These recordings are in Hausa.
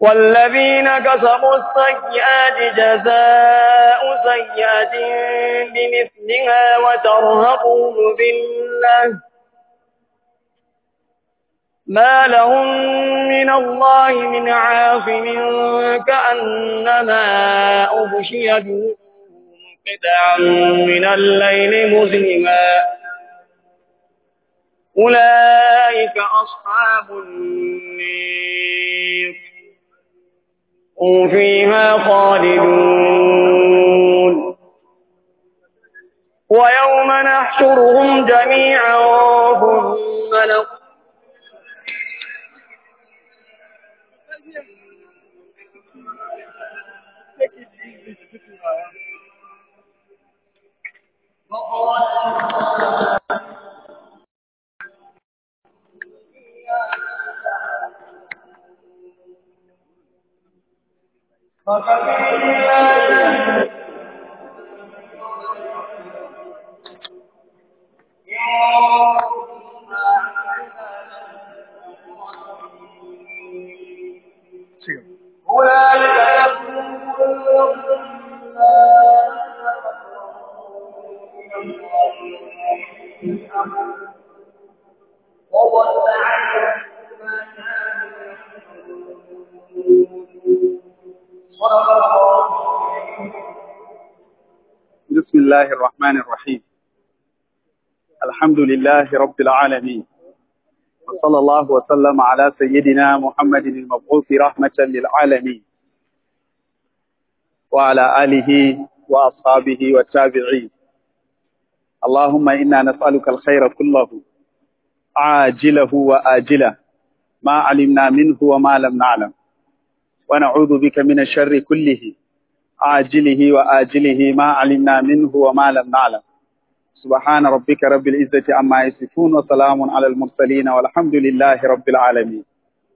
والذين كسبوا السيئات جزاء سيئة بمثلها وترهقهم ذلة ما لهم من الله من عاصم كأنما أغشيت قطعا من الليل مظلما أولئك أصحاب النير هم فيها خالدون ويوم نحشرهم جميعا ثم نقول بسم الله الرحمن الرحيم الحمد لله رب العالمين وصلى الله وسلم على سيدنا محمد المبعوث رحمة للعالمين وعلى آله وأصحابه والتابعين اللهم إنا نسألك الخير كله عاجله وآجله ما علمنا منه وما لم نعلم ونعوذ بك من الشر كله عاجله وآجله ما علمنا منه وما لم نعلم سبحان ربك رب العزة عما يصفون وسلام على المرسلين والحمد لله رب العالمين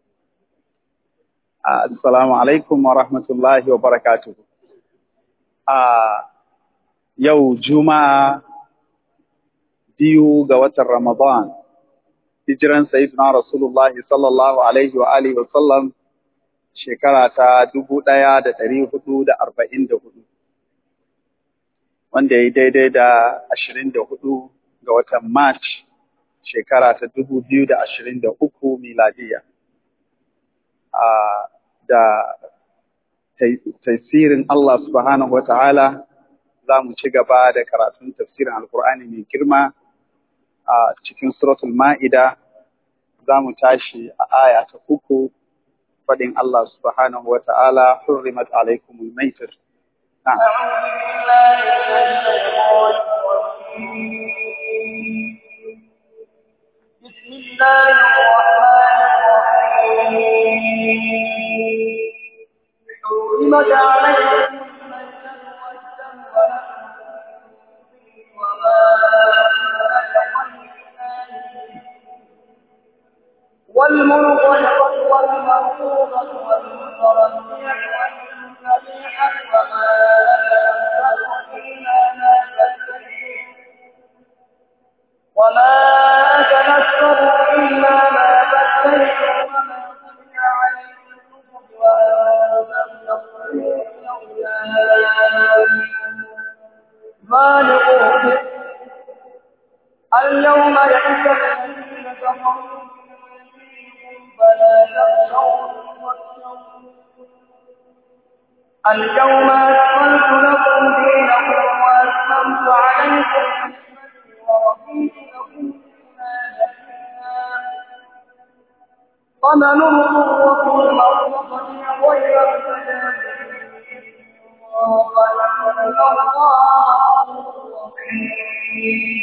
آه السلام عليكم ورحمة الله وبركاته آه يو جمعة biyu ga watan Ramadan, hijiran Sayyidina Rasulullah sallallahu Alaihi wa Alihi wa sallam shekara ta dubu ɗaya da ɗari hudu da arba'in da hudu, wanda ya yi daidai da ashirin da hudu ga watan March shekara ta dubu biyu da ashirin da uku miladiya. Da tafsirin Allah subhanahu wa ta'ala za mu ci gaba da karatun tafsirin Alkur'ani mai girma a cikin suratul Ma'ida za mu tashi a aya ta uku فدين الله سبحانه وتعالى حرمت عليكم الميتة نعم بسم الله الرحمن الرحيم حرمت عليكم والمنطلقة والمرفوضة والمتردية والنبيحة وما إلا ما وما أتنكر إلا ما تستيقظ وما كنت عليكم وأنتم ذلك اليوم يئس الذين كفروا فلا تخشوهم واخشوني اليوم أكملت لكم دينكم وأتممت عليكم نعمتي ورضيت لكم فمن اضطر في مرضة غير متجانف فإن الله رحيم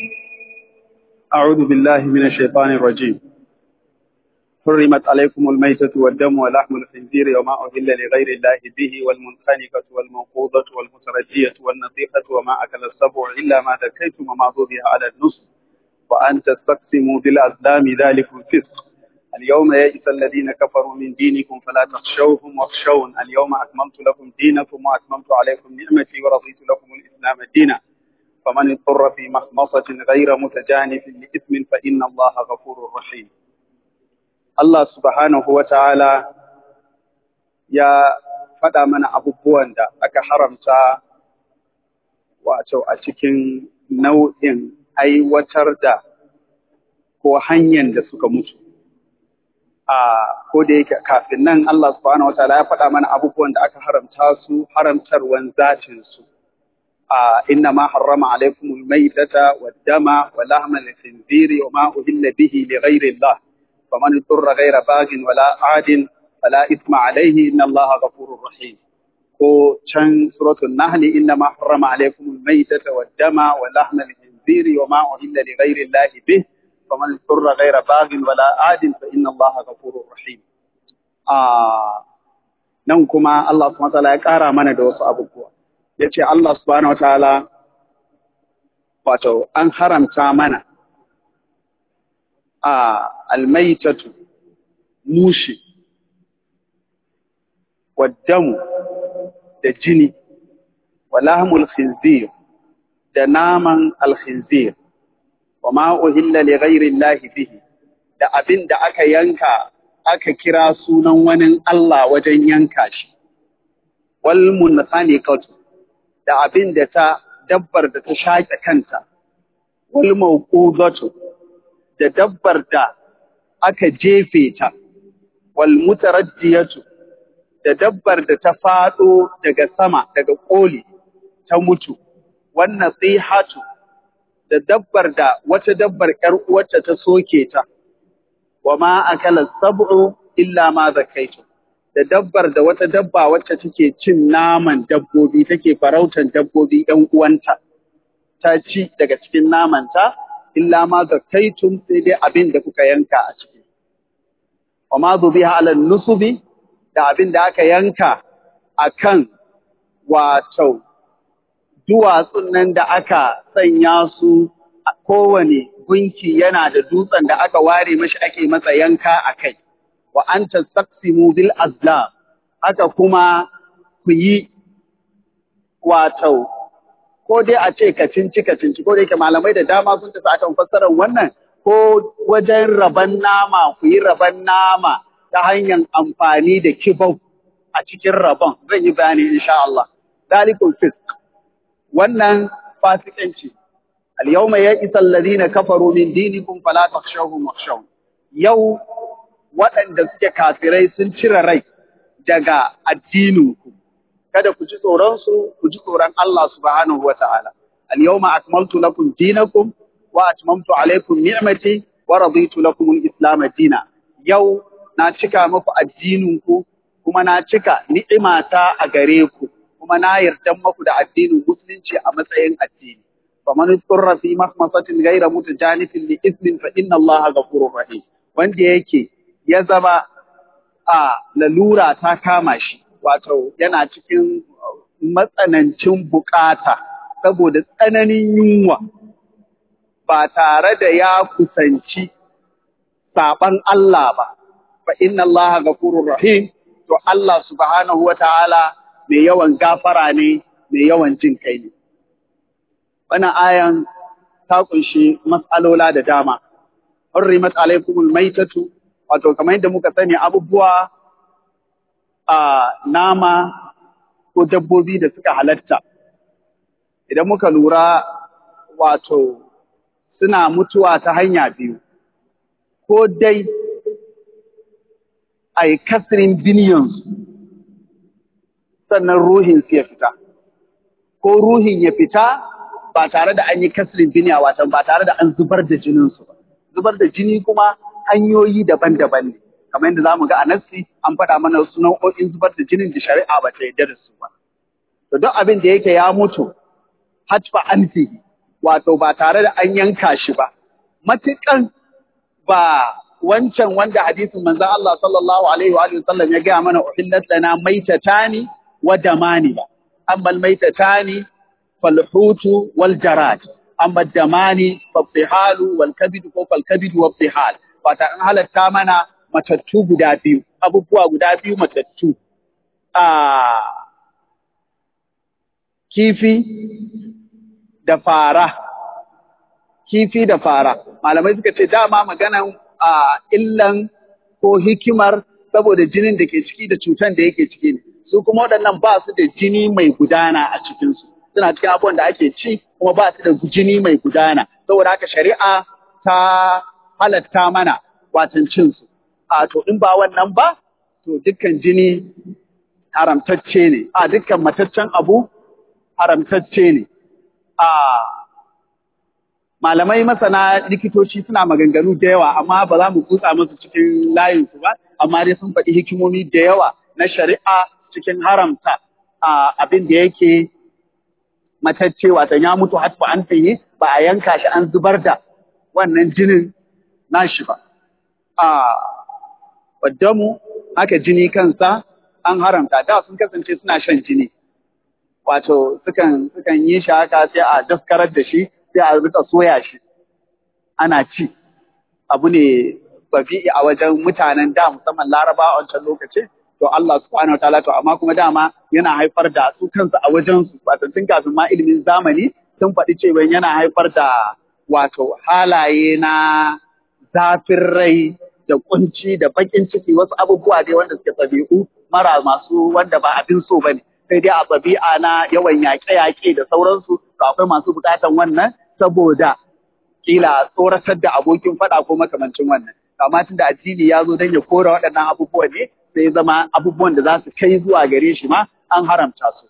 أعوذ بالله من الشيطان الرجيم حرمت عليكم الميتة والدم ولحم الخنزير وما أهل لغير الله به والمنخنقة والموقوضة والمتردية والنطيحة وما أكل السبع إلا ما ذكيتم وما ذبح على النصف وأن تستقسموا بالأزلام ذلك الفسق اليوم يئس الذين كفروا من دينكم فلا تخشوهم واخشون اليوم أكملت لكم دينكم وأتممت عليكم نعمتي ورضيت لكم الإسلام دينا فمن اضطر في مخمصة غير متجانف لإثم فإن الله غفور رحيم Allah subhanahu wa ta'ala ya faɗa mana abubuwan da aka haramta wato a cikin nau'in aiwatar da ko hanyar da suka mutu. A ko da yake kafin nan Allah subhanahu wataala ya faɗa mana abubuwan da aka haramta su haramtarwan zatin su. A inna ma harrama alaikumul maitata wad dama wa lahma al-khinziri wa ma uhilla bihi li ghayri Allah. Faman turra ghayra baghin wala adin fala ithma alayhi inna Allah ghafurur rahim. Ko can suratul Nahl inna ma harrama alaikumul maitata wad dama wa lahma al-khinziri wa ma uhilla li ghayri Allah bihi فمن اضطر غير باغ ولا عاد فإن الله غفور رحيم nan kuma Allah subhanahu wataala ya ƙara mana da wasu abubuwa yace Allah subhanahu wataala wato an haramta mana a almaitatu mushi waddamu da jini walahmul khinzir da naman alkhinzir wa ma uhilla li ghairi llahi bihi da abin da aka yanka aka kira sunan wani Allah wajen yanka shi wal munkhaniqatu da abin da ta dabbar da ta shaƙe kanta wal mawqudatu da dabbar da aka jefe ta wal mutaraddiyatu da dabbar da ta fado daga sama daga koli ta mutu wannan tsihatu da dabbar da wata dabbar ‘yar uwarta ta soke ta, wa ma akala sab'u illa ma zakaitu, da dabbar da wata dabba wacce take cin naman dabbobi take farautan dabbobi ‘yan uwanta, ta ci daga cikin namanta, illa ma zakaitun sai dai abin da kuka yanka a ciki. Wa ma zubiha ala nusubi da abin da aka yanka a kan wato duwatsun nan da aka sanya su a kowane gunki yana da dutsen da aka ware mashi ake masa yanka a kai, wa an tastaqsimu bil azlam haka kuma ku yi wato ko dai a ce kacinci kacinci ko dai ke malamai da dama sun tafi akan fassarar wannan ko wajen raban nama ku yi raban nama ta hanyar amfani da kibau a cikin rabon zan yi bayani insha Allah dalikul fisk wannan fasikanci al-yawma ya'isa alladhina kafaru min dinikum fala takhshawhum wakhshawun yau waɗanda suke kafirai sun cire rai daga addininku kada ku ji tsoron su ku ji tsoron Allah subhanahu wata'ala al-yawma akmaltu lakum dinakum wa atmamtu alaykum ni'mati wa raditu lakum al-islam dina yau na cika muku addininku kuma na cika ni'imata a gare ku kuma na yarda muku da addinin musulunci a matsayin addini faman turra fi mahmasatin ghayra mutajanifin li ismin fa inna allaha ghafurur rahim wanda yake ya zama a lalura ta kama shi wato yana cikin matsanancin bukata saboda tsananin yunwa ba tare da ya kusanci saban Allah ba fa inna allaha ghafurur rahim to Allah subhanahu wataala mai yawan gafara ne, mai yawan jin kai ne. Wannan ayan ta kunshi matsalola da dama. Hurrimat alaikumul maitatu, wato kamar yadda muka sani abubuwa a nama ko dabbobi da suka halatta. Idan muka lura wato suna mutuwa ta hanya biyu, ko dai a yi kasirin biniyansu sannan ruhin su ya fita ko ruhin ya fita ba tare da an yi kasrin biniya watan ba tare da an zubar da jinin su ba zubar da jini kuma hanyoyi daban-daban ne kamar yadda zamu ga a nassi an faɗa mana wasu nau'o'in zubar da jinin da shari'a ba ta yarda da su ba to duk abin da yake ya mutu hatfa anfihi wato ba tare da an yanka shi ba matukan ba wancan wanda hadisin manzon Allah sallallahu alaihi wa sallam ya gaya mana uhillat lana maitatani wa damani ba amma almaitatani fal hutu wal jarad amma damani fa fihalu wal kabid ko fal kabid wa fihal wata an halatta mana matattu guda biyu abubuwa guda biyu matattu a kifi da fara kifi da fara malamai suka ce dama maganan a illan ko hikimar saboda jinin da ke ciki da cutan da yake ciki ne su kuma waɗannan ba su da jini mai gudana a cikinsu suna cikin abubuwan da ake ci kuma ba su da jini mai gudana saboda haka shari'a ta halatta mana watan cinsu a to in ba wannan ba to dukkan jini haramtacce ne a dukkan mataccen abu haramtacce ne a malamai masana likitoci suna maganganu da yawa amma ba za mu kutsa musu cikin layinsu ba amma dai sun faɗi hikimomi da yawa na shari'a cikin haramta abin da yake matacce wata ya mutu hatfa an fiye ba a yanka shi an zubar da wannan jinin nashi ba a waddamu haka jini kansa an haramta da sun kasance suna shan jini wato sukan sukan yi shi haka sai a daskarar da shi sai a rika soya shi ana ci abu ne babi'i a wajen mutanen da musamman laraba a wancan lokaci to Allah subhanahu wataala to amma kuma dama yana haifar da su kansu a wajen su wato tun kafin ma ilimin zamani sun faɗi cewa yana haifar da wato halaye na zafin rai da kunci da bakin ciki wasu abubuwa dai wanda suke ɗabi'u mara masu wanda ba abin so bane sai dai a ɗabi'a na yawan yaƙe-yaƙe da sauransu to akwai masu buƙatan wannan saboda kila tsoratar da abokin faɗa ko makamancin wannan amma tun da addini ya zo don ya kora waɗannan abubuwa ne sai zama abubuwan da za su kai zuwa gare shi ma an haramta su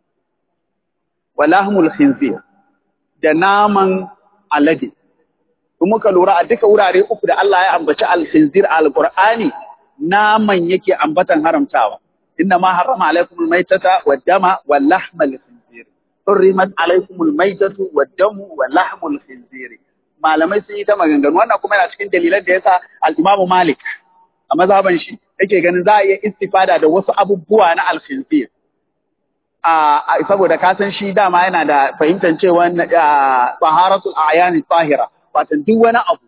walahmul khinzir da naman alade in muka lura a duka wurare uku da Allah ya ambaci al-khinzir al-Qur'ani naman yake ambatan haramtawa inna ma harrama alaikum al-maitata wad-dama wal-lahma al-khinzir hurrimat alaikum al-maitatu wad-damu wal-lahmu al-khinzir malamai sun yi ta maganganu wannan kuma yana cikin dalilan da yasa al-Imam Malik a mazhaban shi yake ganin za a iya istifada da wasu abubuwa na al-khinzir a saboda ka san shi dama yana da fahimtar cewa taharatul a'yani tahira wato duk wani abu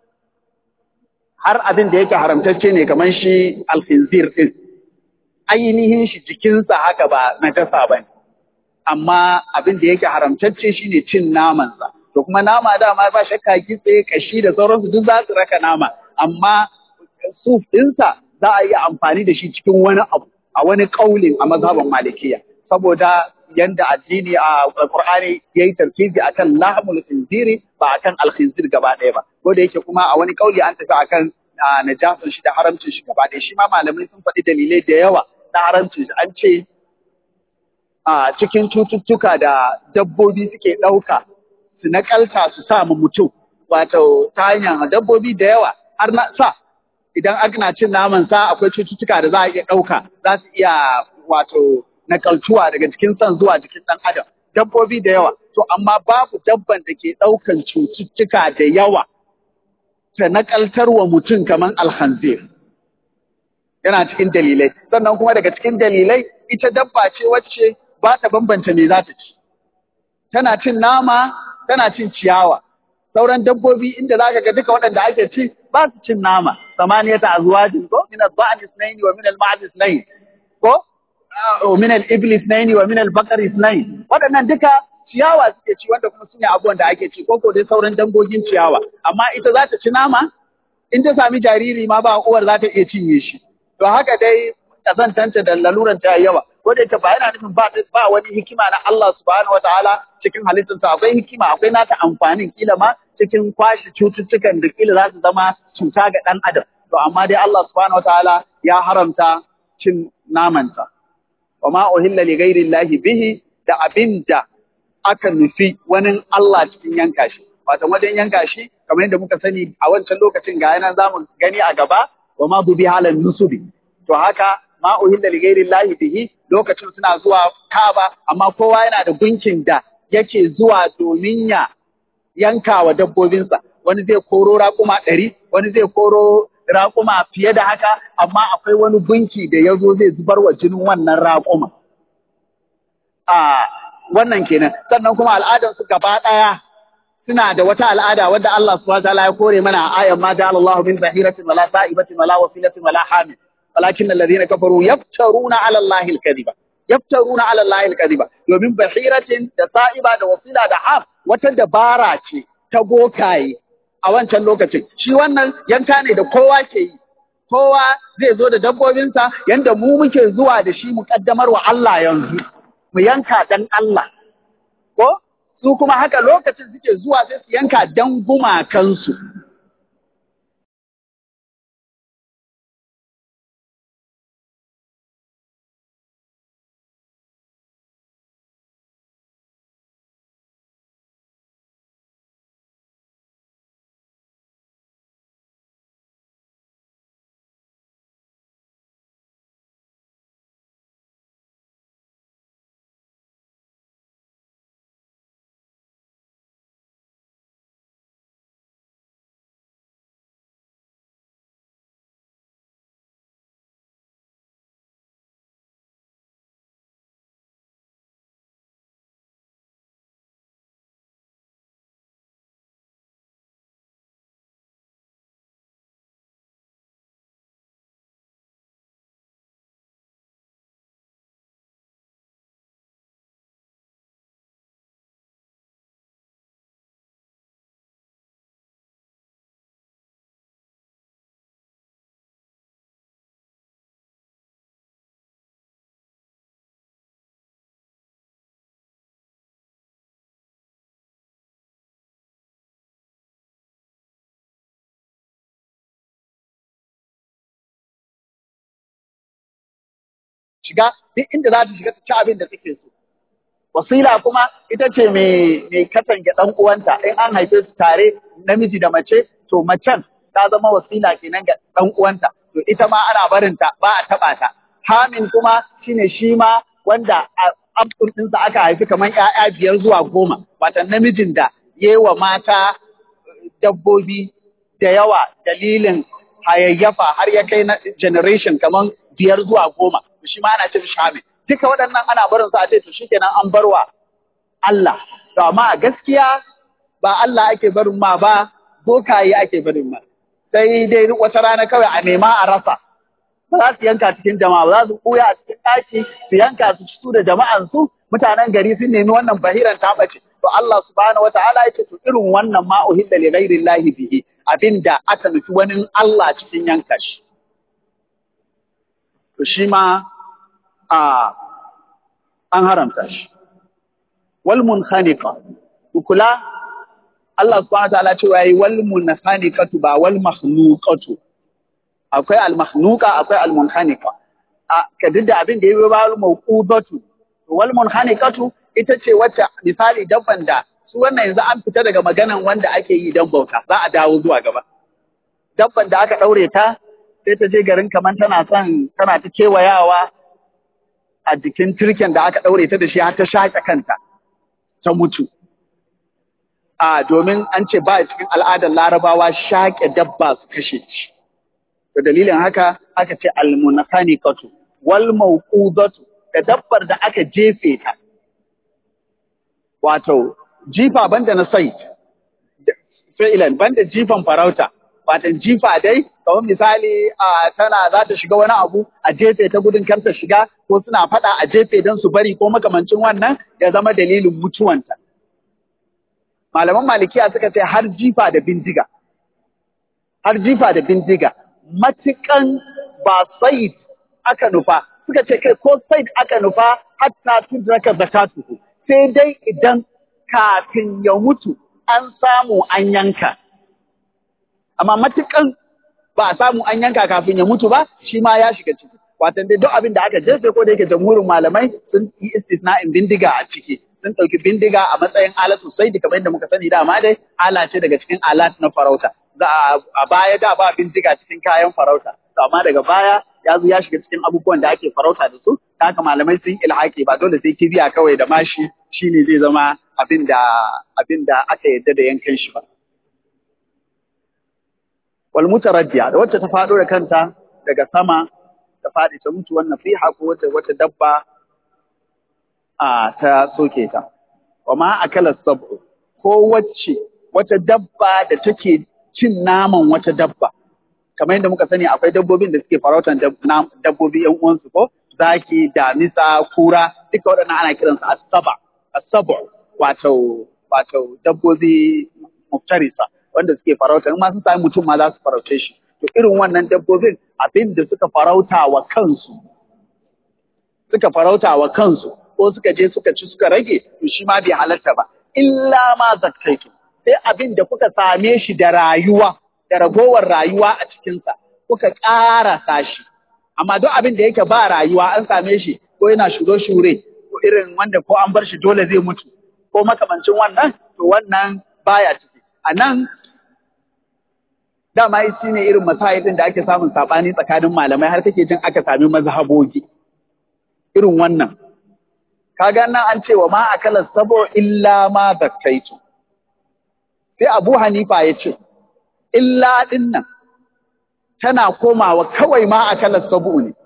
har abin da yake haramtacce ne kamar shi al-khinzir din ainihin shi jikinsa haka ba najasa bane amma abin da yake haramtacce shine cin namansa to kuma nama dama ba shakka kitse kashi da sauransu duk za su raka nama amma suf ɗinsa za a yi amfani da shi cikin wani abu a wani kaulin a mazhaban malikiya saboda yanda addini a Qur'ani yayi tarkizi akan lahmul khinziri ba akan al-khinzir gaba ɗaya ba ko da yake kuma a wani kauli an tafi akan najasun shi da haramcin shi gaba ɗaya shi ma malamai sun faɗi dalilai da yawa na haramcin shi an ce a cikin cututtuka da dabbobi suke ɗauka su nakalta su sa mu mutum wato ta hanyar dabbobi da yawa har na sa idan ana cin naman sa akwai cututtuka da za a iya ɗauka za su iya wato nakaltuwa daga jikin san zuwa jikin ɗan adam dabbobi da yawa to amma babu dabban da ke ɗaukan cututtuka da yawa ta nakaltar wa mutum kamar alhanzir yana cikin dalilai sannan kuma daga cikin dalilai ita dabba ce wacce ba ta bambanta me za ta ci tana cin nama tana cin ciyawa sauran dabbobi inda za ka ga duka waɗanda ake ci ba su cin nama samaniyata azwajin ko min al-ba'd ithnayn wa min al-ma'd ithnayn ko min al-ibli ithnayn wa min al-baqar ithnayn waɗannan duka ciyawa suke ci wanda kuma sune abubuwan da ake ci ko ko dai sauran dangogin ciyawa amma ita za ta ci nama in ta sami jariri ma ba uwar za ta iya cinye shi to haka dai kazantanta da laluran ta yawa ko da ita ba yana nufin ba ba wani hikima na Allah subhanahu wataala cikin halittarsa akwai hikima akwai nata amfanin kila ma cikin kwashe cututtukan da kila za su zama cuta ga ɗan adam to amma dai Allah subhanahu wataala ya haramta cin namanta wa ma uhilla li ghairi llahi bihi da abinda aka nufi wani Allah cikin yanka shi wato wajen yanka shi kamar yadda muka sani a wancan lokacin ga yana zamu gani a gaba wa ma bubi halan nusubi to haka ma uhilla li ghairi llahi bihi lokacin suna zuwa Kaaba amma kowa yana da gunkin da yake zuwa domin ya yanka wa dabbobinsa wani zai koro raƙuma ɗari wani zai koro raƙuma fiye da haka amma akwai wani gunki da ya zo zai zubar wa jinin wannan raƙuma a wannan kenan sannan kuma al'adarsu gaba ɗaya suna da wata al'ada wadda Allah subhanahu wa ta'ala ya kore mana a ayan ma ja'ala Allahu min zahiratin wala sa'ibatin wala wasilatin wala hamil walakin alladhina kafaru yaftaruna 'ala Allahi al-kadhiba yaftaruna 'ala Allahi al-kadhiba domin bahiratin da sa'iba da wasila da ham wata dabara ce ta bokaye a wancan lokacin shi wannan yanka ne da kowa ke yi kowa zai zo da dabbobinsa yanda mu muke zuwa da shi mu kaddamar wa Allah yanzu mu yanka dan Allah ko su kuma haka lokacin suke zuwa sai su yanka dan gumakansu shiga duk inda za ta shiga ta ci abin da take so. Wasila kuma ita ce mai mai katange ɗan uwanta in an haife su tare namiji da mace to macen ta zama wasila kenan ga ɗan uwanta to ita ma ana barin ta ba a taɓa ta. Hamin kuma shine shi ma wanda a amfur ɗinsa aka haifi kamar ‘ya'ya biyar zuwa goma watan namijin da yewa mata dabbobi da yawa dalilin hayayyafa har ya kai na generation kamar biyar zuwa goma shi ma ana cin shamin duka waɗannan ana barin su a ce to shikenan an barwa Allah to amma a gaskiya ba Allah ake barin ma ba bokaye ake barin ma sai dai wata rana kawai a nema a rasa ba za su yanka cikin jama'a ba za su koya a cikin ɗaki su yanka su su da jama'an su mutanen gari sun nemi wannan bahiran ta ɓace to Allah subhanahu wataala ya ce to irin wannan ma uhilla li ghairi llahi bihi abinda aka nufi wani Allah cikin yanka shi to shi ma a an haramta shi wal munkhaniqa kula Allah subhanahu wataala cewa yayi wal munkhaniqatu ba wal makhluqatu akwai al makhluqa akwai al munkhaniqa a kadin da abin da yayi ba al mawqudatu wal munkhaniqatu ita ce wacce misali dabban da su wannan yanzu an fita daga maganan wanda ake yi dan bauta za a dawo zuwa gaba dabban da aka daure ta sai ta je garin kamar tana son tana ta kewayawa a jikin turken da aka ɗaure ta da shi har ta shaƙe kanta ta mutu. A domin an ce ba cikin al'adar larabawa shaƙe dabba su kashe shi. Da dalilin haka aka ce almunakani katu, wal mauqudatu da dabbar da aka jefe ta. Wato, jifa banda na sai, fa'ilan banda jifan farauta, watan jifa dai kamar misali a tana za ta shiga wani abu a jefe ta gudun kar ta shiga ko suna faɗa a jefe don su bari ko makamancin wannan ya zama dalilin mutuwanta. Malaman malikiya suka ce har jifa da bindiga. Har jifa da bindiga. Matukan ba said aka nufa suka ce kai ko said aka nufa hatta tudraka zakatuhu sai dai idan kafin ya mutu an samu an yanka. amma matukan ba a samu an yanka kafin ya mutu ba shi ma ya shiga ciki watan dai duk abin da aka jefe ko da yake jamhurin malamai sun yi istisna'in bindiga a ciki sun ɗauki bindiga a matsayin alatu sai da kamar yadda muka sani dama dai ala ce daga cikin alat na farauta a baya da ba bindiga cikin kayan farauta to amma daga baya ya zo ya shiga cikin abubuwan da ake farauta da su ta haka malamai sun ilhaki ba dole sai kibiya kawai da mashi shine zai zama abin da abin da aka yadda da yankan shi ba wal mutaraddiya da wacce ta faɗo da kanta daga sama ta faɗi ta mutu wannan fiha ko wata wata dabba a ta soke ta wa ma akala sabu ko wacce wata dabba da take cin naman wata dabba kamar yadda muka sani akwai dabbobin da suke farautan dabbobi yan uwansu ko zaki damisa kura duka waɗannan ana kiransu asaba asabu wato wato dabbobi muftarisa wanda suke farauta in ma sun sami mutum ma za su farauce shi to irin wannan dabbobin abin da suka farauta wa kansu suka farauta wa kansu ko suka je suka ci suka rage to shi ma bai halatta ba illa ma zakkaitu sai abin da kuka same shi da rayuwa da ragowar rayuwa a cikinsa kuka ƙarasa shi amma duk abin da yake ba rayuwa an same shi ko yana shure-shure ko irin wanda ko an bar shi dole zai mutu ko makamancin wannan to wannan baya ciki a nan dama shi ne irin masahidin da ake samun saɓani tsakanin malamai har kake jin aka sami mazhabogi irin wannan kaga nan an ce wa ma akala sabo illa ma zakkaitu sai Abu Hanifa ya ce illa din nan tana komawa kawai ma akala sabo ne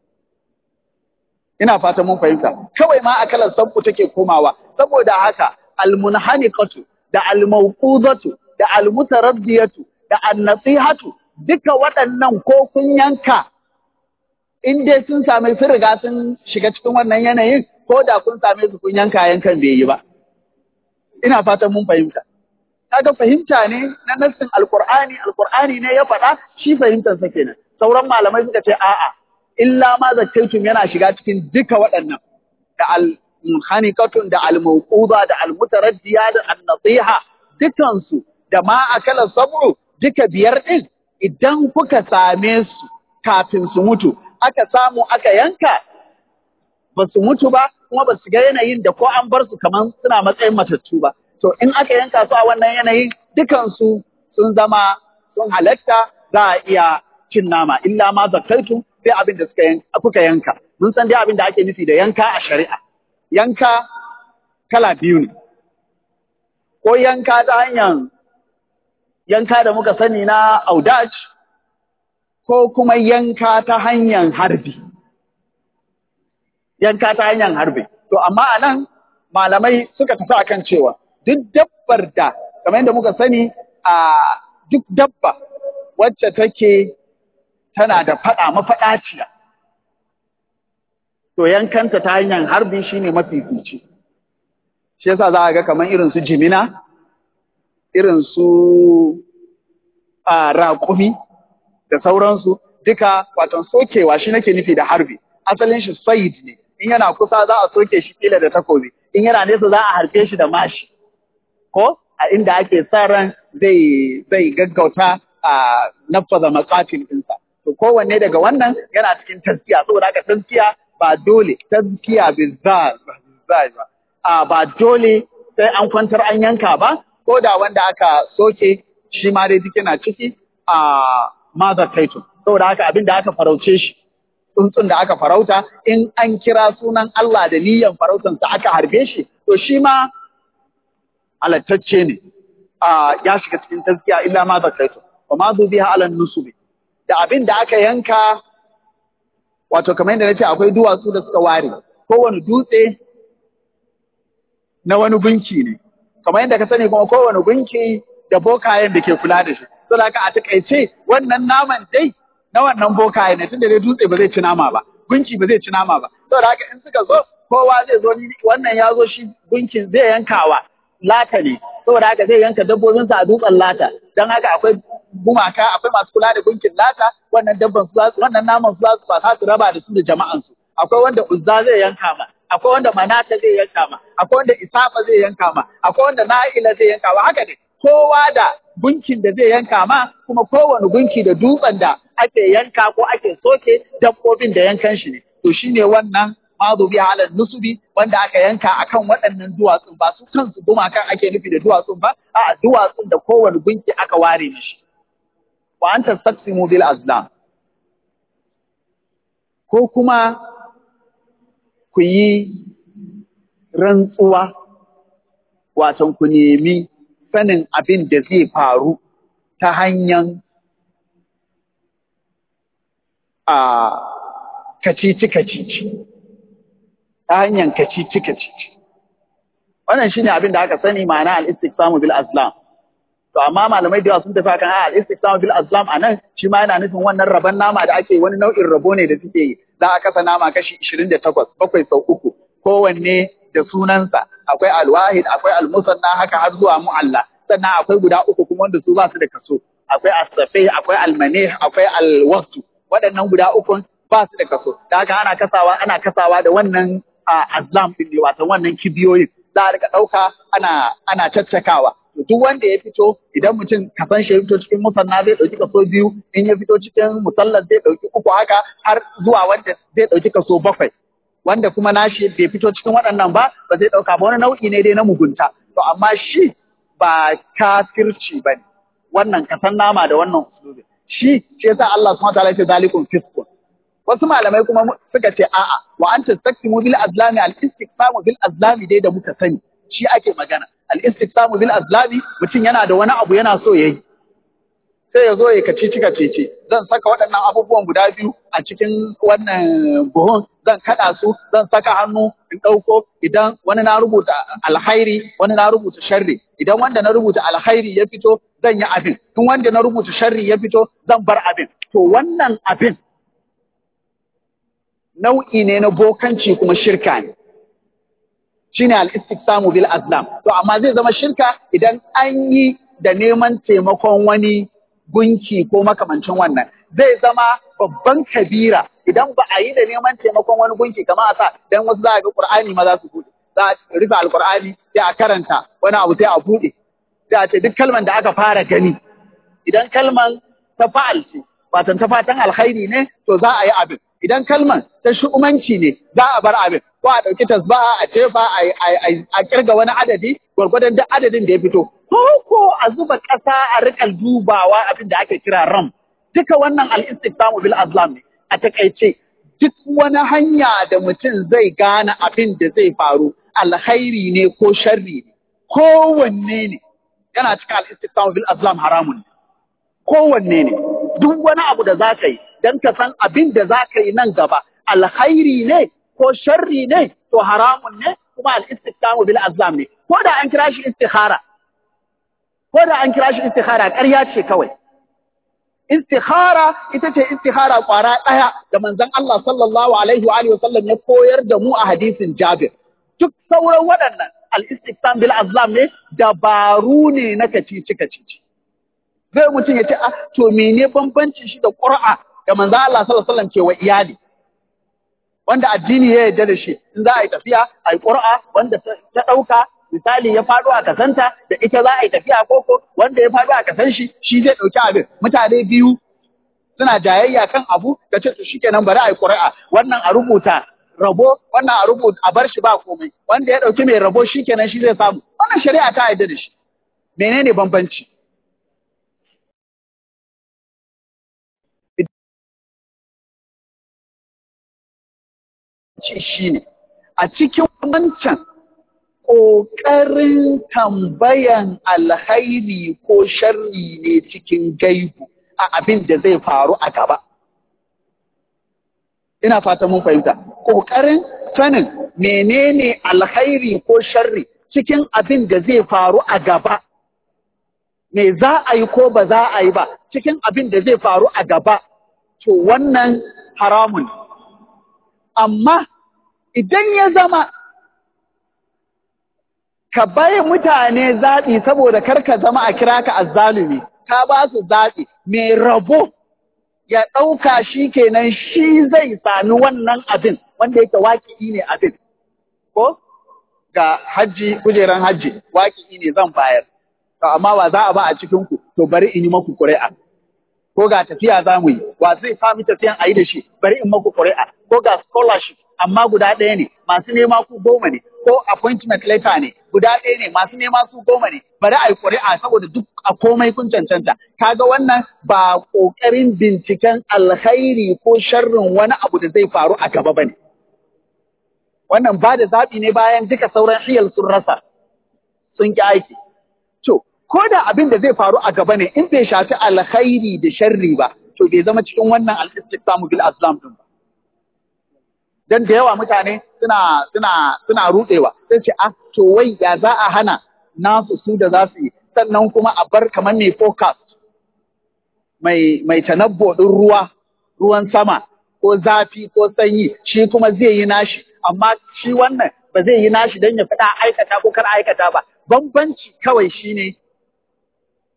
ina fata mun fahimta kawai ma akala sabo take komawa saboda haka almunhaniqatu da almawqudatu da almutaraddiyatu da annasihatu duka waɗannan ko kun yanka in dai sun same sun riga sun shiga cikin wannan yanayin ko da kun same su kun yanka yankan bai yi ba ina fatan mun fahimta kaga fahimta ne na nassin alqur'ani alqur'ani ne ya faɗa shi fahimtar sa kenan sauran malamai suka ce a'a illa ma zakkaitum yana shiga cikin duka waɗannan da al munhanikatun da al mawquda da al mutaraddiya da an nasiha dukan su da ma akala sabru duka biyar din idan kuka same su kafin su mutu aka samu aka yanka ba su mutu ba kuma ba su ga yanayin da ko an bar su kaman suna matsayin matattu ba to in aka yanka su a wannan yanayin dukansu sun zama sun halatta za a iya cin nama illa ma zakaitu sai abin da suka yanka kuka yanka mun san dai abin da ake nufi da yanka a shari'a yanka kala biyu ne ko yanka ta hanyar yanka da muka sani na audaj ko kuma yanka ta hanyar harbi yanka ta hanyar harbi to amma anan malamai suka tafi akan cewa duk dabbar da kamar yadda muka sani a duk dabba wacce take tana da faɗa mafaɗaciya to yankanta ta hanyar harbi shine mafi fice shi yasa za a ga kamar irin su jimina irin su a raƙumi da sauransu duka watan sokewa shi nake nufi da harbi asalin shi sayid ne in yana kusa za a soke shi kila da takobi in yana nesa za a harbe shi da mashi ko a inda ake sa ran zai zai gaggauta a nafaza maqatil ɗinsa to kowanne daga wannan yana cikin tazkiya saboda haka tazkiya ba dole tazkiya bizar ba a ba dole sai an kwantar an yanka ba ko da wanda aka soke shi ma dai duk yana ciki a mazar taitun saboda haka abin da aka farauce shi tsuntsun da aka farauta in an kira sunan Allah da niyyan farautansa aka harbe shi to shi ma alattacce ne ya shiga cikin tazkiya illa ma zakaitu wa ma zu biha ala nusubi da abin da aka yanka wato kamar yadda nace akwai duwatsu da suka ware kowane dutse na wani gunki ne kamar yadda ka sani kuma kowane gunki da bokayen da ke kula da shi saboda haka a takaice wannan naman dai na wannan bokaye ne tunda dai dutse ba zai ci nama ba gunki ba zai ci nama ba saboda haka in suka zo kowa zai zo ni wannan ya zo shi gunkin zai yankawa lata ne saboda haka zai yanka dabbobinsa a dutsen lata don haka akwai gumaka akwai masu kula da gunkin lata wannan dabban su wannan naman su ba za su raba da su da jama'an su akwai wanda uzza zai yanka ma akwai wanda manata zai yanka ma akwai wanda isafa zai yanka ma akwai wanda na'ila zai yanka ma haka ne kowa da gunkin da zai yanka ma kuma kowane gunki da dutsen da ake yanka ko ake soke dabbobin da yankan shi ne to shine wannan mazubi ala nusubi wanda aka yanka akan waɗannan duwatsun ba su kansu gumakan ake nufi da duwatsun ba a duwatsun da kowane gunki aka ware mishi wa anta taqsimu bil azlam ko kuma ku yi rantsuwa watan ku nemi sanin abin da zai faru ta hanyar a kacici-kacici ta hanyar kacici-kacici wannan shine abin da aka sani ma'ana al-istiqsamu bil azlam to amma malamai da yawa sun tafi kan al-istiqsamu bil azlam anan shi ma yana nufin wannan rabon nama da ake wani nau'in rabo ne da suke yi za a kasa nama kashi 28 bakwai sau uku kowanne da sunansa akwai alwahid akwai almusanna haka har zuwa mu'alla sannan akwai guda uku kuma wanda su ba su da kaso akwai as-safih akwai al-manih akwai al-waqtu waɗannan guda uku ba su da kaso da haka ana kasawa ana kasawa da wannan azlam din ne wato wannan kibiyoyin za a rika ɗauka ana ana caccakawa to duk wanda ya fito idan mutum kasan shi ya fito cikin musanna zai ɗauki kaso biyu in ya fito cikin musallar zai ɗauki uku haka har zuwa wanda zai ɗauki kaso bakwai wanda kuma nashi bai fito cikin waɗannan ba ba zai ɗauka ba wani nau'i ne dai na mugunta to amma shi ba kafirci ba ne wannan kasan nama da wannan usulubi shi shi yasa Allah subhanahu wa ta'ala ya ce zalikum fiskun wasu malamai kuma suka ce a'a wa an tastaktimu bil azlami al istiqsamu bil azlami dai da muka sani shi ake magana al istiqsamu bil azlami mutum yana da wani abu yana so yayi sai ya zo ya kaci cika cece zan saka waɗannan abubuwan guda biyu a cikin wannan buhun zan kaɗa su zan saka hannu in ɗauko idan wani na rubuta alhairi wani na rubuta sharri idan wanda na rubuta alhairi ya fito zan yi abin in wanda na rubuta sharri ya fito zan bar abin to wannan abin nau'i ne na bokanci kuma shirka ne shine al-istiqsamu bil azlam to amma zai zama shirka idan an yi da neman taimakon wani gunki ko makamancin wannan zai zama babban kabira idan ba a yi da neman taimakon wani gunki kamar a sa dan wasu za a ga qur'ani ma za su bude za a rufe alqur'ani sai a karanta wani abu sai a bude sai a ce duk kalman da aka fara gani idan kalman ta fa'al ce watan ta fatan alkhairi ne to za a yi abin idan kalman ta shu'umanci ne za a bar abin ko a ɗauki tasbaha a jefa a kirga wani adadi gwargwadon duk adadin da ya fito ko ko a zuba ƙasa a riƙa dubawa abin da ake kira ram duka wannan al-istiqsamu bil azlam ne a takaice duk wani hanya da mutum zai gane abin da zai faru alkhairi ne ko sharri ne kowanne ne yana cikin al-istiqsamu bil azlam haramun ne kowanne ne duk wani abu da za ka yi don ka san abin da za ka yi nan gaba alkhairi ne ko sharri ne to haramun ne kuma al-istiqamu bil azlam ne ko da an kira shi istikhara ko da an kira shi istikhara ƙarya ce kawai istikhara ita ce istikhara kwara ɗaya da manzon Allah sallallahu alaihi wa alihi wasallam ya koyar da mu a hadisin Jabir duk sauran waɗannan al-istiqam bil azlam ne dabaru ne na kacici kacici zai mutum ya ce a to mene bambancin shi da ƙur'a da manzo Allah sallallahu alaihi wasallam ke wa iyali wanda addini ya yarda da shi in za a yi tafiya a yi ƙur'a wanda ta ɗauka misali ya faɗo a kasanta da ita za a yi tafiya koko wanda ya faɗo a kasan shi shi zai ɗauki abin mutane biyu suna jayayya kan abu da ce to shikenan bari a yi ƙuri'a wannan a rubuta rabo wannan a rubuta a bar shi ba komai wanda ya ɗauki mai rabo shikenan shi zai samu wannan shari'a ta yarda da shi menene bambanci ce shi ne a cikin wancan ƙoƙarin tambayan alhairi ko sharri ne cikin gaibu a abin da zai faru a gaba. Ina fata mun fahimta, ƙoƙarin sanin menene alhairi ko sharri cikin abin da zai faru a gaba. Me za a yi ko ba za a yi ba cikin abin da zai faru a gaba, to wannan haramun. Amma idan ya zama ka bai mutane zaɓi saboda kar ka zama a kira ka azzalumi ka ba su zaɓi mai rabo ya ɗauka shi kenan shi zai sami wannan abin wanda yake waƙi ne abin ko ga hajji kujeran hajji waƙi ne zan bayar to amma wa za a ba a cikin ku to bari in yi maku ƙuri'a ko ga tafiya za mu yi wa zai sami tafiyan a yi da shi bari in maku ƙuri'a ko ga scholarship amma guda ɗaya ne masu nema ku goma ne ko appointment letter ne guda ɗaya ne masu nema su goma ne bari a yi ƙuri'a saboda duk a komai kun cancanta kaga wannan ba ƙoƙarin binciken alkhairi ko sharrin wani abu da zai faru a gaba bane wannan ba da zaɓi ne bayan duka sauran hiyal sun rasa sun ki aiki to ko da abin da zai faru a gaba ne in bai shafi alkhairi da sharri ba to bai zama cikin wannan al-istiqamu bil aslam din ba dan da yawa mutane suna suna suna rudewa sai ce ah to wai ya za a hana nasu su da za su yi sannan kuma a bar kamar mai forecast mai mai tanabbo din ruwa ruwan sama ko zafi ko sanyi shi kuma zai yi nashi amma shi wannan ba zai yi nashi dan ya fada aikata ko kar aikata ba bambanci kawai shine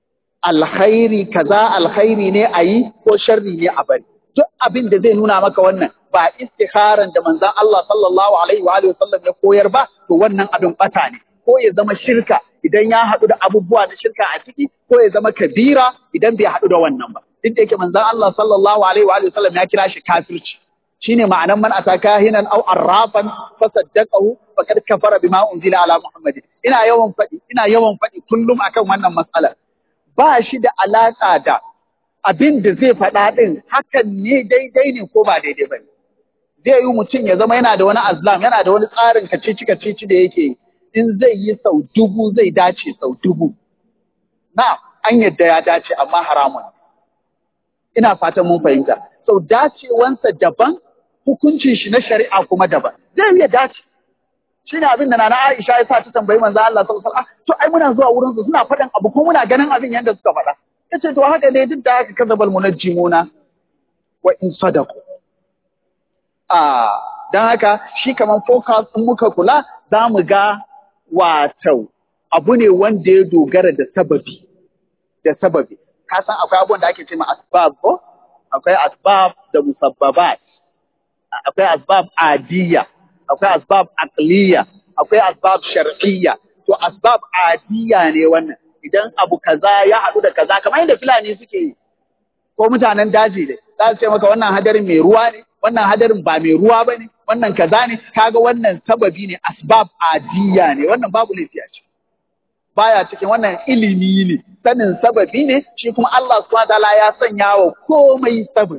alkhairi kaza alkhairi ne a yi ko sharri ne a bari duk abin da zai nuna maka wannan ba istikharan da manzon Allah sallallahu alaihi wa alihi wasallam ya koyar ba to wannan abin bata ne ko ya zama shirka idan ya haɗu da abubuwa na shirka a ciki ko ya zama kabira idan bai haɗu da wannan ba duk da yake manzon Allah sallallahu alaihi wa alihi wasallam ya kira shi kafirci shine ma'anan man ataka hinan aw arrafan fasaddaqahu faqad kafara bima unzila ala muhammad ina yawan faɗi ina yawan faɗi kullum akan wannan matsalar ba shi da alaka da abin da zai faɗa ɗin hakan ne daidai ne ko ba daidai ba ne. Zai yi mutum ya zama yana da wani azlam, yana da wani tsarin kacici kacici da yake in zai yi sau dubu zai dace sau dubu. Na, an yadda ya dace amma haramun. Ina fatan mun fahimta. Sau dacewansa daban, hukuncin shi na shari'a kuma daban. Zai iya dace. Shi ne abin da Nana Aisha ya sa ta tambayi manzo Allah sallallahu alaihi wasallam. To ai muna zuwa wurin su suna faɗan abu ko muna ganin abin yadda suka faɗa. ya ce to haka ne duk da haka kazabal munajjimuna wa in sadaku a dan haka shi kaman focus in muka kula za mu ga wato abu ne wanda ya dogara da sababi da sababi ka san akwai abubuwan da ake ce ma asbab ko akwai asbab da musabbabat akwai asbab adiyya akwai asbab aqliya akwai asbab shar'iyya to asbab adiyya ne wannan idan abu kaza ya haɗu da kaza kamar yadda Fulani suke yi ko mutanen daji ne za su ce maka wannan hadarin mai ruwa ne wannan hadarin ba mai ruwa ba ne wannan kaza ne kaga wannan sababi ne asbab adiya ne wannan babu laifi a ciki baya cikin wannan ilimi ne sanin sababi ne shi kuma Allah subhanahu wataala ya sanya wa komai sababi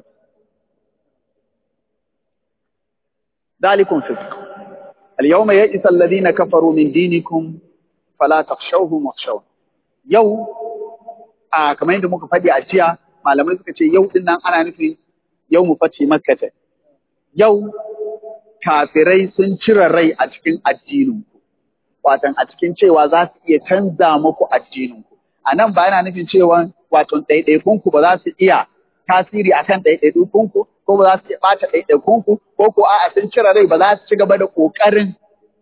dalikum fisq al-yawma ya'isa alladhina kafaru min dinikum fala takhshawhum wakhshawun yau a kamar yadda muka faɗi a jiya malamai suka ce yau din nan ana nufin yau mu face makkata yau kafirai sun cire rai a cikin addininku watan a cikin cewa za su iya canza muku addininku a nan ba yana nufin cewa wato ɗaiɗaikunku ba za su iya tasiri akan ɗaiɗaikunku ko ba za su iya ɓata ɗaiɗaikunku ko ko a'a sun cire rai ba za su ci gaba da ƙoƙarin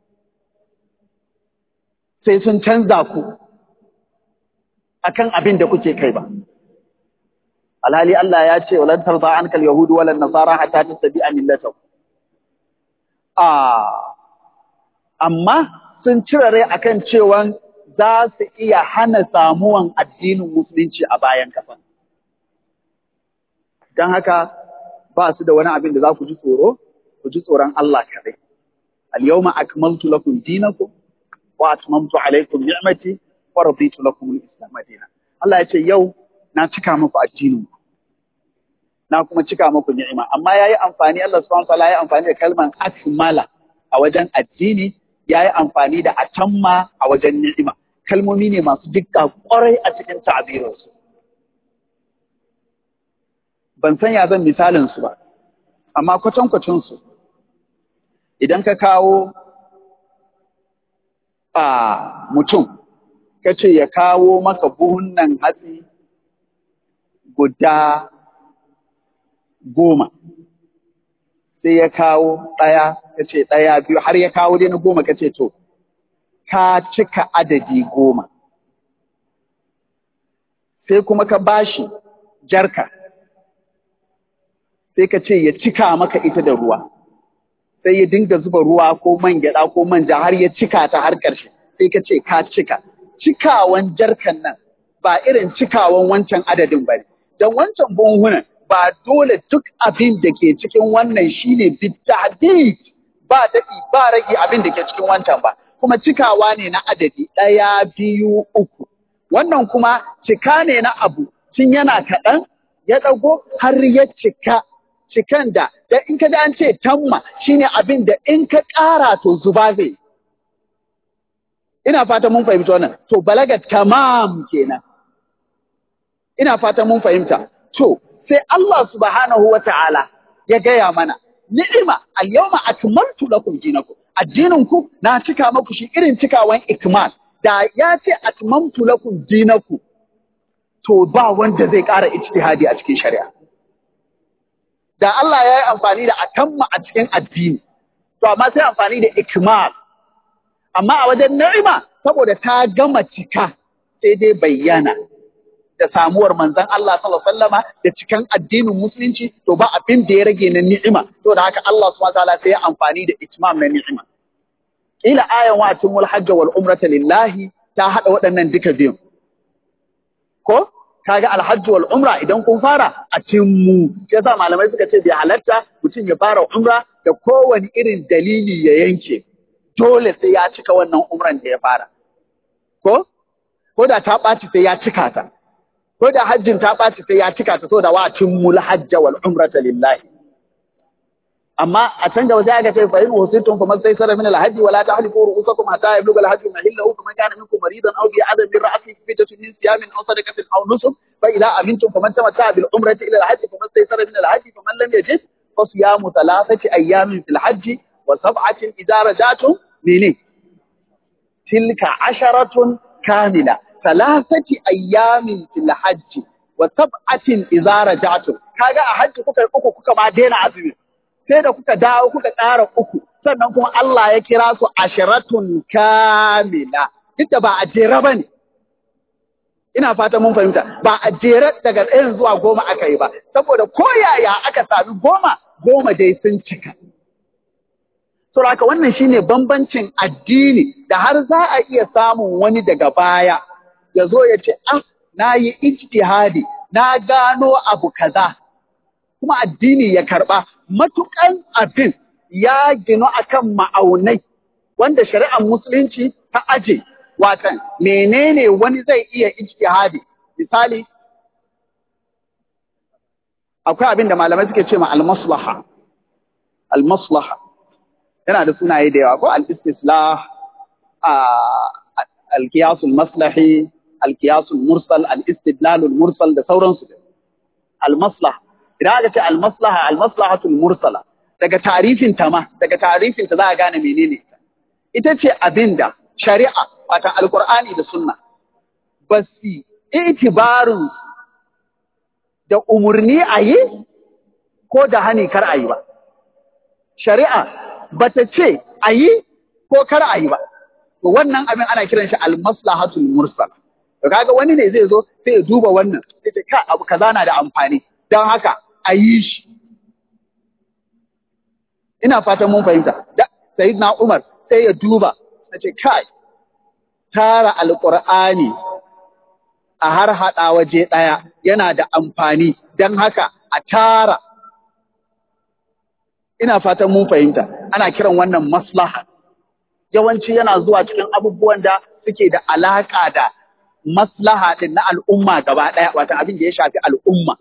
sai sun canza ku akan abin da kuke kai ba. Alhali Allah ya ce, walan tarza an kal Yahudu walan Nasara hatta tattabi'a millatahu. Ah, amma sun cire rai akan cewa za su iya hana samuwan addinin musulunci a bayan kasan. Don haka ba su da wani abin da za ku ji tsoro, ku ji tsoron Allah kaɗai. Al-yawma akmaltu lakum dinakum wa atmamtu alaykum ni'mati wa raditu lakum al-islam dinan Allah ya ce yau na cika muku addinin ku na kuma cika muku ni'ima amma yayi amfani Allah subhanahu wa ta'ala yayi amfani da kalman akmala a wajen addini yayi amfani da atamma a wajen ni'ima kalmomi ne masu dukka kwarai a cikin ta'abirin su ban san ya zan misalin su ba amma kwatankwacin su idan ka kawo a mutum ka ce ya kawo maka buhunnan hatsi guda goma sai ya kawo ɗaya ka ce ɗaya biyu har ya kawo dai na goma ka ce to ka cika adadi goma sai kuma ka bashi jarka sai ka ce ya cika maka ita da ruwa sai ya dinga zuba ruwa ko man gyaɗa ko manja har ya cika ta har ƙarshe sai ka ce ka cika cikawan jarkan nan ba irin cikawan wancan adadin ba ne don wancan buhunan ba dole duk abin da ke cikin wannan shine bitahdid ba daɗi ba rage abin da ke cikin wancan ba kuma cikawa ne na adadi ɗaya biyu uku wannan kuma cika ne na abu tun yana kaɗan ya ɗago har ya cika cikan da da in ka an ce tamma shine abin da in ka ƙara to zuba zai ina fata mun fahimta wannan to balaga tamam kenan ina fata mun fahimta to sai Allah subhanahu wa ta'ala ya gaya mana ni'ima al-yawma akmaltu lakum dinakum addinin ku na cika maku shi irin cikawan ikmal da ya ce atmamtu lakum dinakum to ba wanda zai ƙara ijtihadi a cikin shari'a da Allah ya yi amfani da atamma a cikin addini to amma sai amfani da ikmal amma a wajen ni'ima saboda ta gama cika sai dai bayyana da samuwar manzon Allah sallallahu alaihi wasallama da cikan addinin musulunci to ba abin da ya rage na ni'ima to da haka Allah subhanahu wataala sai ya amfani da itmam na ni'ima kila ayan wa atimul hajj wal umrata lillahi ta hada waɗannan duka biyun ko kaga alhajj wal umra idan kun fara a timmu sai yasa malamai suka ce bai halatta mutum ya fara umra da kowane irin dalili ya yanke dole sai ya cika wannan umran da ya fara ko ko da ta ɓaci sai ya cika ta ko da hajjin ta ɓaci sai ya cika ta so da wa timmul hajja wal umrata lillahi amma a can gaba sai aka ce fa in wasitum fa mastaysara min al hajji wala tahliqu ru'usakum hatta yablugha al hajju mahillahu faman kana minkum maridan aw bi adam min ra'sihi fidatun min siyamin aw sadaqatin aw nusuk fa idza amintum faman tamatta'a bil umrati ila al hajji fa mastaysara min al hajji faman lam yajid fa siyamu thalathati ayyamin fil hajji wa sab'atin idza rajatum mene tilka asharatun kamila thalathati ayyamin fil hajji wa sab'atin idza rajatum kaga a hajji kuka uku kuka ma daina azumi sai da kuka dawo kuka ƙara uku sannan kuma Allah ya kira su ashiratun kamila duk da ba a jera ba ne ina fata mun fahimta ba a jera daga ɗayan zuwa goma aka yi ba saboda ko yaya aka sami goma goma dai sun cika saboda wannan shine bambancin addini da har za a iya samun wani daga baya ya zo ya ce ah na yi ijtihadi na gano abu kaza kuma addini ya karɓa matukan abin ya ginu akan ma'aunai wanda shari'ar musulunci ta aje watan menene wani zai iya ijtihadi misali akwai abin da malamai suke ce ma al-maslaha al-maslaha yana da sunaye da yawa ko al-istislah al-qiyas al-maslahi al-qiyas al-mursal al-istidlal al-mursal da sauransu al-maslaha idan aka ce almaslaha almaslahatul mursala daga tarifin ta ma daga tarifin ta za a gane menene ita ita ce abinda shari'a wata alqur'ani da sunna ba su itibarin da umurni a yi ko da hani kar a yi ba shari'a ba ta ce a yi ko kar a yi ba to wannan abin ana kiran shi almaslahatul mursala to kaga wani ne zai zo sai ya duba wannan sai ce ka abu kaza na da amfani don haka a yi shi. Ina fatan mun fahimta, da Sayyidina Umar sai ya duba, na ce, kai, tara alƙur'ani a har haɗa waje ɗaya yana da amfani, don haka a tara. Ina fatan mun fahimta, ana kiran wannan maslaha. Yawanci yana zuwa cikin abubuwan da suke da alaƙa da maslaha ɗin na al'umma gaba ɗaya, wata abin da ya shafi al'umma.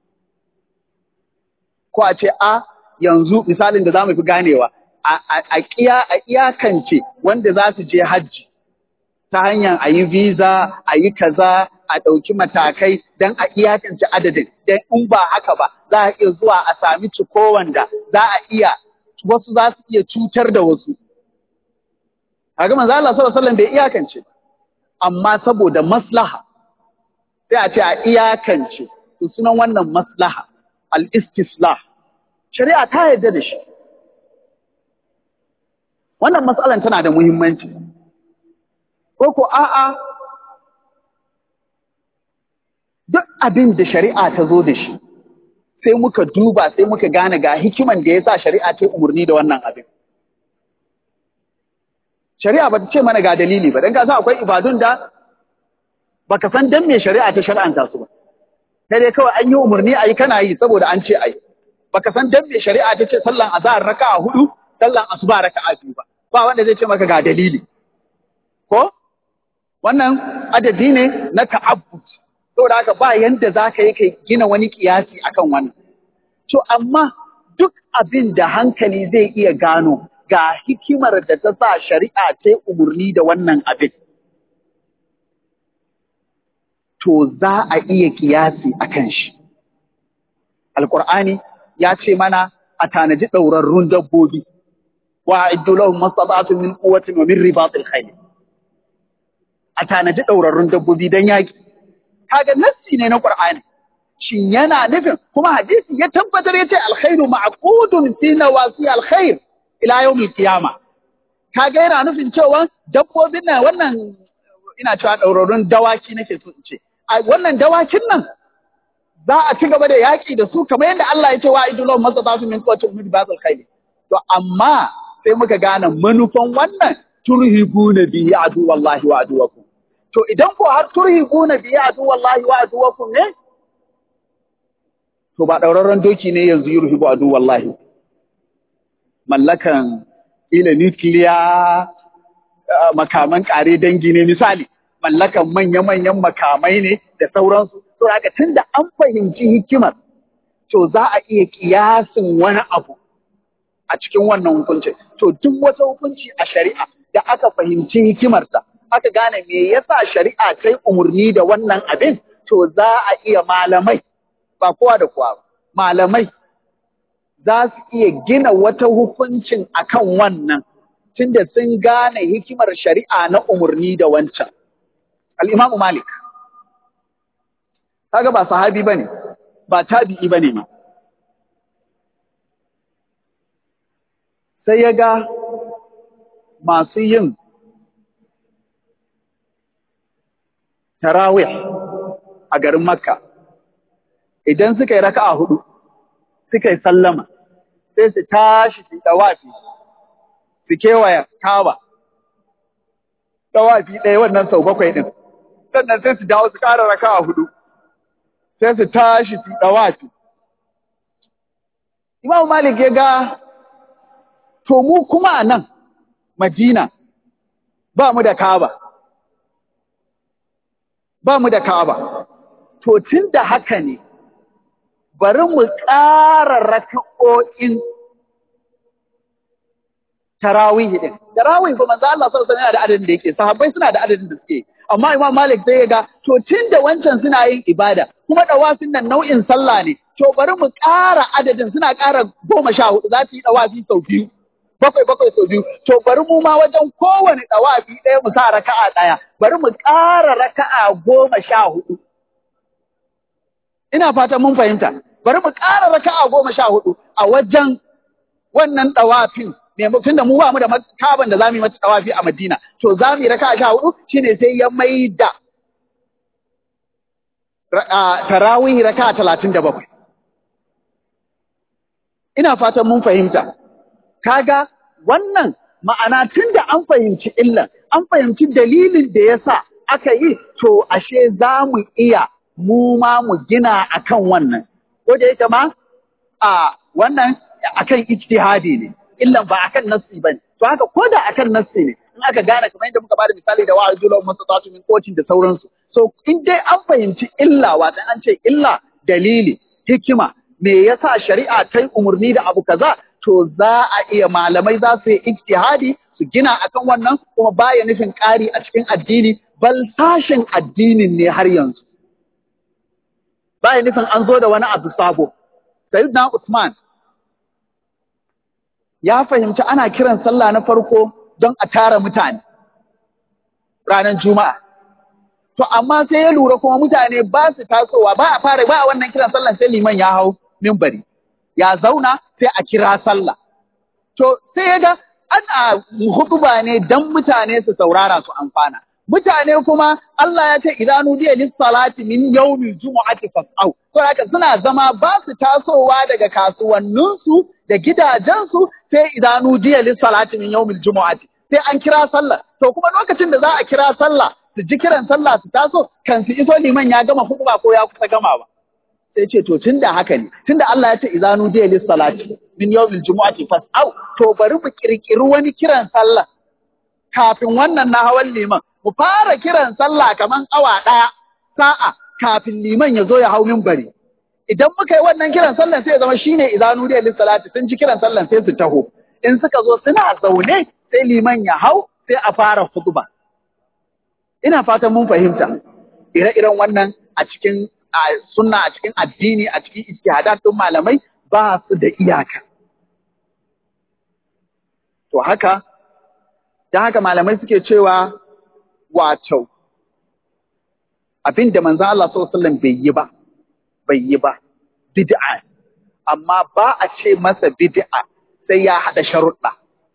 ko a ce a yanzu misalin da za mu fi ganewa a iyakance wanda za su je hajji ta hanyar a yi visa a yi kaza a ɗauki matakai don a iyakance adadin don in ba haka ba za a iya zuwa a sami ciko wanda za a iya wasu za su iya cutar da wasu kaga manzo Allah sallallahu alaihi wasallam bai iyakance amma saboda maslaha sai a ce a iyakance to sunan wannan maslaha al-istislah shari'a ta yarda da shi wannan matsalan tana da muhimmanci ko ko a'a duk abin da shari'a ta zo da shi sai muka duba sai muka gane ga hikiman da ya sa shari'a ta umarni da wannan abin shari'a ba ta ce mana ga dalili ba don ka san akwai ibadun da baka san dan me shari'a ta shar'anta su ba sai dai kawai an yi umarni a yi kana yi saboda an ce a yi baka san dan me shari'a ta ce sallan azhar raka'a hudu sallan asuba raka'a biyu ba ba wanda zai ce maka ga dalili ko wannan adadi ne na ta'abbud saboda haka ba yanda zaka yi kai gina wani kiyasi akan wannan to amma duk abin da hankali zai iya gano ga hikimar da ta sa shari'a ta umarni da wannan abin to za a iya kiyasi akan shi alqur'ani ya ce mana a tanaji ɗaurarrun dabbobi wa iddu lahum mastata'tum min quwwatin wa min ribatil khayl a tanaji ɗaurarrun dabbobi dan yaki kaga nassi ne na qur'ani shin yana nufin kuma hadisi ya tabbatar yace alkhairu ma'qudun fi nawasi alkhair ila yawmil qiyamah kaga yana nufin cewa dabbobin nan wannan ina cewa ɗaurarrun dawaki nake so in ce a wannan dawakin nan za a ci gaba da yaƙi da su kamar yadda Allah ya ce wa idulon masa za su min kocin min basul khayli to amma sai muka gane manufan wannan turhibuna bihi adu wallahi wa aduwakum to idan ko har turhibuna bihi adu wallahi wa aduwakum ne to ba daurarren doki ne yanzu yurhibu adu wallahi mallakan ila nuclear makaman kare dangi ne misali mallakan manya-manyan makamai ne da sauransu to haka tunda an fahimci hikimar to za a iya kiyasin wani abu a cikin wannan hukuncin. To duk wata hukunci a shari'a da aka fahimci hikimarsa, aka gane me yasa shari'a ta yi umarni da wannan abin, to za a iya malamai, ba kowa da kowa ba, malamai za su iya gina wata hukuncin akan wannan, tunda sun gane hikimar shari'a na umarni da wancan. Al'imamu Malik, kaga ba sahabi ba ne, ba tabi'i ba ne ma. sai ya ga masu yin tarawih a garin Makka, idan suka yi raka'a hudu, suka yi sallama, sai su tashi su dawafi, su kewaya kawa, dawafi ɗaya wannan sau bakwai ɗin, sannan sai su dawo su ƙara raka'a hudu, sai su tashi su dawafi. Imam Malik ya ga to mu kuma a nan Madina ba mu da Kaaba ba mu da Kaaba to tun da haka ne bari mu ƙara raka'o'in tarawih din tarawih ba manzo Allah sallallahu alaihi wasallam da adadin da yake sahabbai suna da adadin da suke amma Imam Malik sai ya ga to tun da wancan suna yin ibada kuma dawafin nan nau'in sallah ne to bari mu ƙara adadin suna ƙara goma sha hudu za su yi dawafi sau biyu bakwai bakwai sau biyu to bari mu ma wajen kowane ɗawafi ɗaya mu sa raka'a ɗaya bari mu ƙara raka'a goma sha hudu ina fatan mun fahimta bari mu ƙara raka'a goma sha hudu a wajen wannan ɗawafin tun da mu ba mu da kaban da za mu yi mata ɗawafi a Madina to za mu yi raka'a sha hudu shine sai ya mai da tarawih raka'a talatin da bakwai ina fatan mun fahimta kaga wannan ma'ana tun da an fahimci illan, an fahimci dalilin da ya sa aka yi, to ashe za mu iya mu ma mu gina akan wannan. Ko da yake ma a wannan akan ijtihadi ne, illan ba akan nassi ba ne. To haka ko da akan nassi ne, in aka gane kamar yadda muka bada misali da wa'ar julon masu tsatu min kocin da sauransu. So in dai an fahimci illa, wata an ce illa dalili, hikima, me yasa shari'a ta yi umarni da abu kaza to za a iya malamai za su yi ijtihadi su gina akan wannan kuma baya nufin ƙari a cikin addini bal sashin addinin ne har yanzu baya nufin an zo da wani abu sabo sayyidina Usman ya fahimci ana kiran sallah na farko don a tara mutane ranar juma'a to amma sai ya lura kuma mutane ba su tasowa ba a fara ba a wannan kiran sallah sai liman ya hau minbari ya zauna sai a kira sallah. To sai ya ga ana hutuba ne don mutane su saurara su amfana. Mutane kuma Allah ya ce idan nudiya lis salati min yawmil jumu'ati fas'au. To haka suna zama ba su tasowa daga kasuwanninsu da gidajensu sai idan nudiya lis salati min yawmil jumu'ati. Sai an kira sallah. To kuma lokacin da za a kira sallah su ji kiran sallah su taso kan su iso liman ya gama hutuba ko ya kusa gamawa. sai ce to tunda haka ne tunda Allah ya ce idanu diya lis salati min yawmil jumu'ati fas'au to bari mu kirkiri wani kiran sallah kafin wannan na hawan liman mu fara kiran sallah kaman awa daya sa'a kafin liman ya zo ya hau minbari idan muka yi wannan kiran sallah sai ya zama shine idanu diya lis salati sun ji kiran sallah sai su taho in suka zo suna zaune sai liman ya hau sai a fara khutba ina fatan mun fahimta ire-iren wannan a cikin a sunna a cikin addini a cikin ijtihadat din malamai ba su da iyaka to haka dan haka malamai suke cewa wato abinda manzo Allah sallallahu alaihi wasallam bai yi ba bai yi ba bid'a amma ba a ce masa bid'a sai ya hada sharuɗa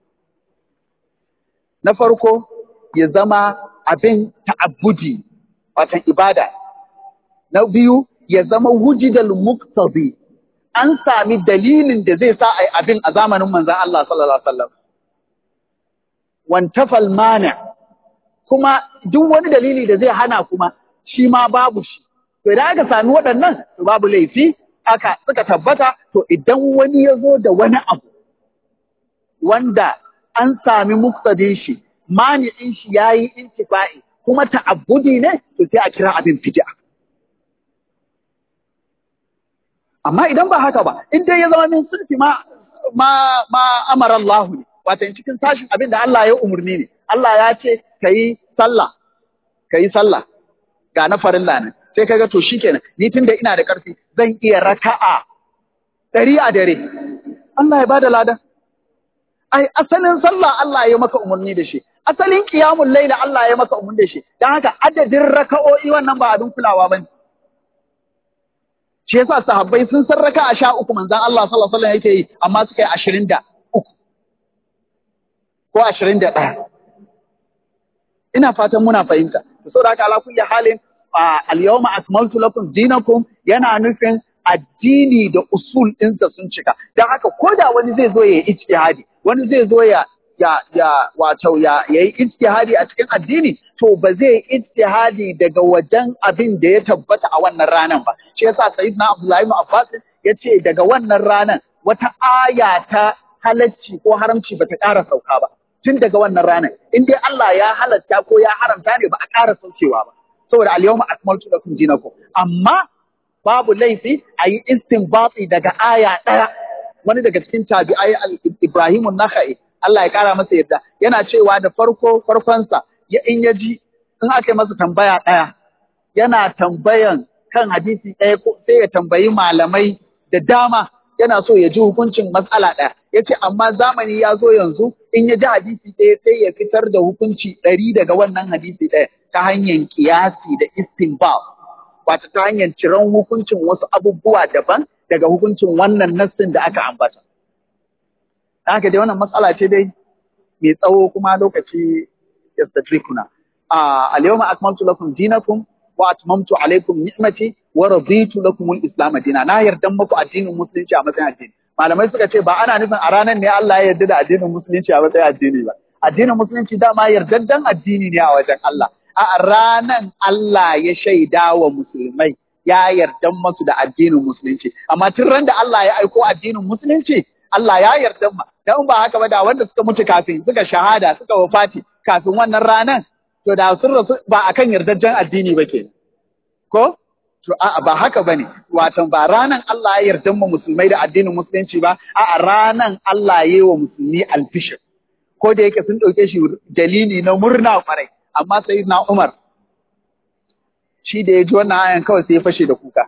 na farko ya zama abin ta'abbudi watan ibada na biyu ya zama wujidal muqtadi an sami dalilin da zai sa ai abin a zamanin manzon Allah sallallahu alaihi wasallam wantafal mani kuma duk wani dalili da zai hana kuma shi ma babu shi to idan aka sami waɗannan to babu laifi aka suka tabbata to idan wani ya zo da wani abu wanda an sami muktadin shi mani'in shi yayi intifa'i kuma ta'abbudi ne to sai a kira abin fid'a amma idan ba haka ba in dai ya zama min sulfi ma ma ma amara Allah ne wato cikin sashin abin da Allah ya umurni ne Allah ya ce kayi sallah kayi sallah ga na farilla ne sai kaga to shikenan ni tunda ina da karfi zan iya raka'a ɗari a dare Allah ya bada lada ai asalin sallah Allah ya maka umarni da shi asalin qiyamul layla Allah ya maka umarni da shi dan haka adadin raka'o'i wannan ba abin kulawa bane shi yasa sahabbai sun san raka'a sha uku manzon Allah sallallahu alaihi wasallam yake yi amma suka yi ashirin da uku ko ashirin da ɗaya ina fatan muna fahimta saboda haka ala kulli halin al-yawma akmaltu lakum dinakum yana nufin addini da usul ɗinsa sun cika don haka ko da wani zai zo ya yi ijtihadi wani zai zo ya ya ya wato ya yi ijtihadi a cikin addini to ba zai ijtihadi daga wajen abin da ya tabbata a wannan ranan ba shi yasa sayyidina Abdullahi ibn Abbas ya ce daga wannan ranan wata aya ta halacci ko haramci bata ƙara sauka ba tun daga wannan ranan in dai Allah ya halatta ko ya haramta ne ba a ƙara saukewa ba saboda al-yawma akmaltu lakum dinakum amma babu laifi a yi istinbati daga aya ɗaya wani daga cikin tabi'ai Ibrahim Nakhai Allah ya kara masa yadda yana cewa da farko farkonsa ya in ya ji in aka yi masa tambaya ɗaya yana tambayan kan hadisi ɗaya sai ya tambayi malamai da dama yana so ya ji hukuncin matsala ɗaya ya ce amma zamani ya zo yanzu in ya ji hadisi ɗaya sai ya fitar da hukunci ɗari daga wannan hadisi ɗaya ta hanyar kiyasi da istinbat wato ta hanyar ciran hukuncin wasu abubuwa daban daga hukuncin wannan nassin da aka ambata. Haka dai wannan matsala ce dai mai tsawo kuma lokaci yastatrikuna. Al-yawma akmaltu lakum dinakum wa atmamtu alaikum ni'mati wa raditu lakum al-islam dina. Na yarda muku addinin musulunci a matsayin addini. Malamai suka ce ba ana nufin a ranar ne Allah ya yarda da addinin musulunci a matsayin addini ba. Addinin musulunci dama yardaddan addini ne a wajen Allah. a ranan Allah ya shaida wa musulmai ya yarda masu da addinin musulunci amma tun ran da Allah ya aiko addinin musulunci Allah ya yarda ma dan ba haka ba da wanda suka mutu kafin suka shahada suka wafati kafin wannan ranan to da sun rasu ba akan yardajjen addini ba ke ko to a'a ba haka bane wato ba ranan Allah ya yarda mu musulmai da addinin musulunci ba a'a ranan Allah ya yi wa musulmi alfishir ko da yake sun dauke shi dalili na murna kwarai amma sai na Umar shi da ya ji wannan ayan kawai sai ya fashe da kuka.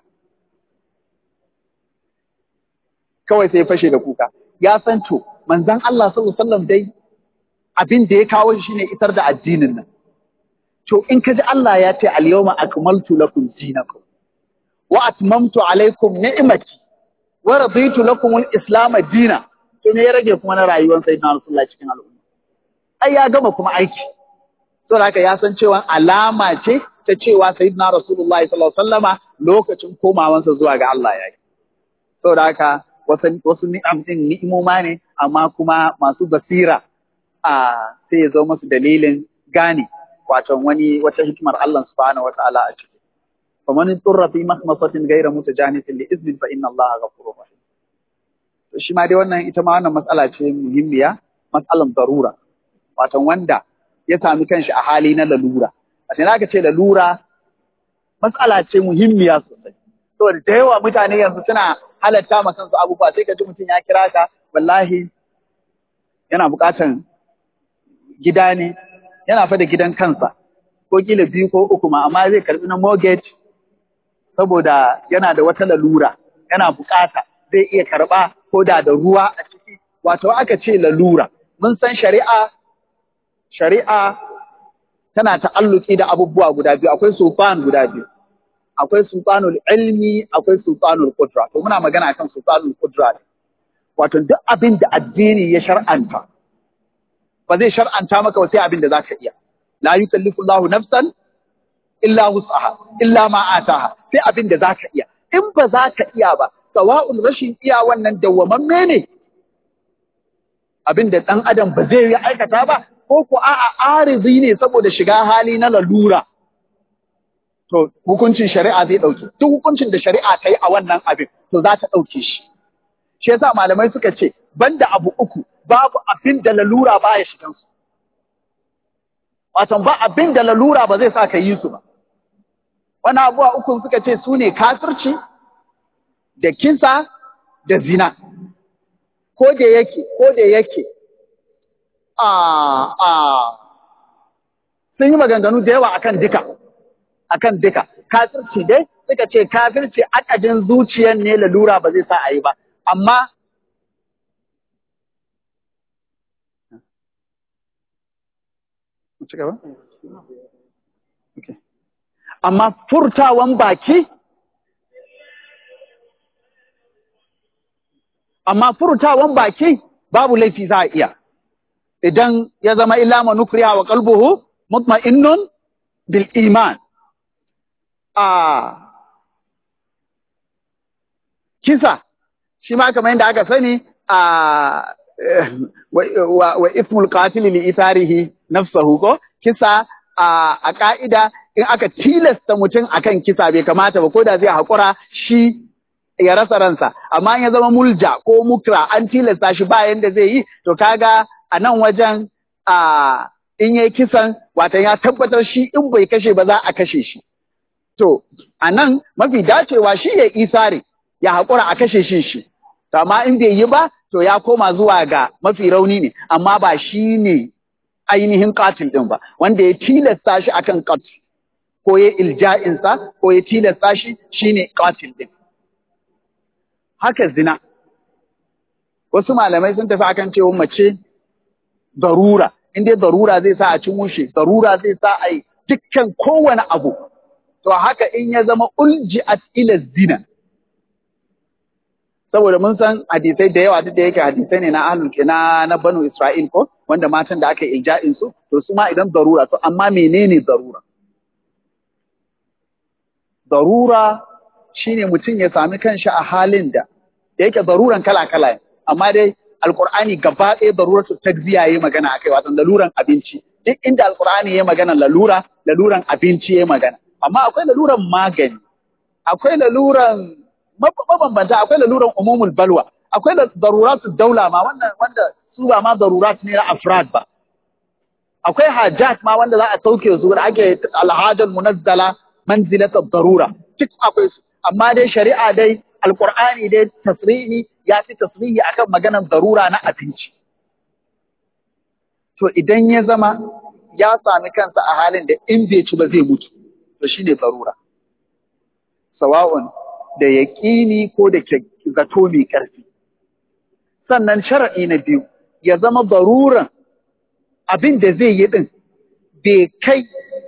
Kawai sai ya fashe da kuka. Ya san to, manzan Allah sallallahu Alaihi dai abin da ya kawo shi ne isar da addinin nan. To in ka ji Allah ya ce al-yawma akmaltu lakum dinakum wa atmamtu alaikum ni'mati wa raditu lakum al-islam dina to me ya rage kuma na rayuwar sayyidina Rasulullah cikin al'umma. Ai ya gama kuma aiki. Saboda haka ya san cewa alama ce ta cewa sayyidina Rasulullah sallallahu alaihi wasallama lokacin komawansa zuwa ga Allah ya yi. Saboda haka wasu wasu ni'am din ni'imoma ne amma kuma masu basira a sai ya zo masu dalilin gane wato wani wata hikimar Allah subhanahu wataala a ciki. فمن اضطر في مخمصة غير متجانف لإذن فإن الله غفور رحيم. shi ma dai wannan ita ma wannan matsala ce muhimmiya matsalan darura wato wanda ya sami kanshi a hali na lalura. A sai aka ce lalura matsala ce muhimmiya sosai. Saboda da yawa mutane yanzu suna halatta ma kansu abubuwa sai ka ji mutum ya kira ka wallahi yana buƙatan gida ne yana fa da gidan kansa ko kila biyu ko uku ma amma zai karbi na mortgage saboda yana da wata lalura yana buƙata zai iya karba ko da da ruwa a ciki wato aka ce lalura mun san shari'a shari'a tana ta'alluki da abubuwa guda biyu akwai sultan guda biyu akwai sultanul ilmi akwai sultanul qudra to muna magana akan sultanul qudra wato duk abin da addini ya shar'anta ba zai shar'anta maka ba sai abin da zaka iya la yukallifu Allahu nafsan illa wus'aha illa ma ataha sai abin da zaka iya in ba za ka iya ba sawa'un rashin iya wannan dawwamamme ne abin da ɗan adam ba zai yi aikata ba ko ko a'a arizi ne saboda shiga hali na lalura to hukuncin shari'a zai ɗauke duk hukuncin da shari'a ta yi a wannan abin to za ta ɗauke shi shi yasa malamai suka ce banda abu uku babu abin da lalura ba ya shigan su wato ba abin da lalura ba zai sa ka yi su ba wani abuwa uku suka ce su ne kafirci da kisa da zina ko da yake ko da yake a a sun yi maganganu da yawa akan duka akan duka kafirci dai suka ce kafirci akadin zuciyar ne lalura ba zai sa a yi ba amma amma furtawan baki amma furtawan baki babu laifi za a iya idan ya zama illa manukriya wa qalbuhu mutma'innun bil iman a kisa shi ma kamar yadda aka sani a wa ismul qatil li itharihi nafsahu ko kisa a ka'ida in aka tilasta mutum akan kisa bai kamata ba ko da zai haƙura shi ya rasa ransa amma in ya zama mulja ko mukra an tilasta shi ba yanda zai yi to kaga a nan wajen a in yayi kisan watan ya tabbatar shi in bai kashe ba za a kashe shi to a nan mafi dacewa shi ya isare ya haƙura a kashe shi shi to amma in bai yi ba to ya koma zuwa ga mafi rauni ne amma ba shi ne ainihin katil din ba wanda ya tilasta shi akan katil ko ya ilja'insa ko ya tilasta shi shine katil din haka zina wasu malamai sun tafi akan cewa mace darura in dai darura zai sa a cin mushe darura zai sa a yi dukkan kowane abu to haka in ya zama ulji'at ila zina saboda mun san hadisai da yawa duk da yake hadisai ne na ahlul na na banu isra'il ko wanda matan da aka yi ilja'in su to su ma idan darura to amma menene darura darura shine mutum ya sami kanshi a halin da da yake daruran kala-kala ne amma dai alkur'ani gaba ɗaya daruratu takziya yayi magana akai wato laluran abinci duk inda alkur'ani yayi magana lalura laluran abinci yayi magana amma akwai laluran magani akwai laluran mabambanta akwai laluran umumul balwa akwai daruratu daula ma wannan wanda su ba ma darurat ne na afrad ba akwai hajat ma wanda za a sauke su da ake alhajal munazzala manzilatat darura duk akwai su amma dai shari'a dai alqur'ani dai tasrihi ya fi tasrihi akan maganar darura na abinci to idan ya zama ya sami kansa a halin da in bai ci ba zai mutu to shine darura sawa'un da yaƙini ko da zato mai ƙarfi sannan shara'i na biyu ya zama daruran abin da zai yi din bai kai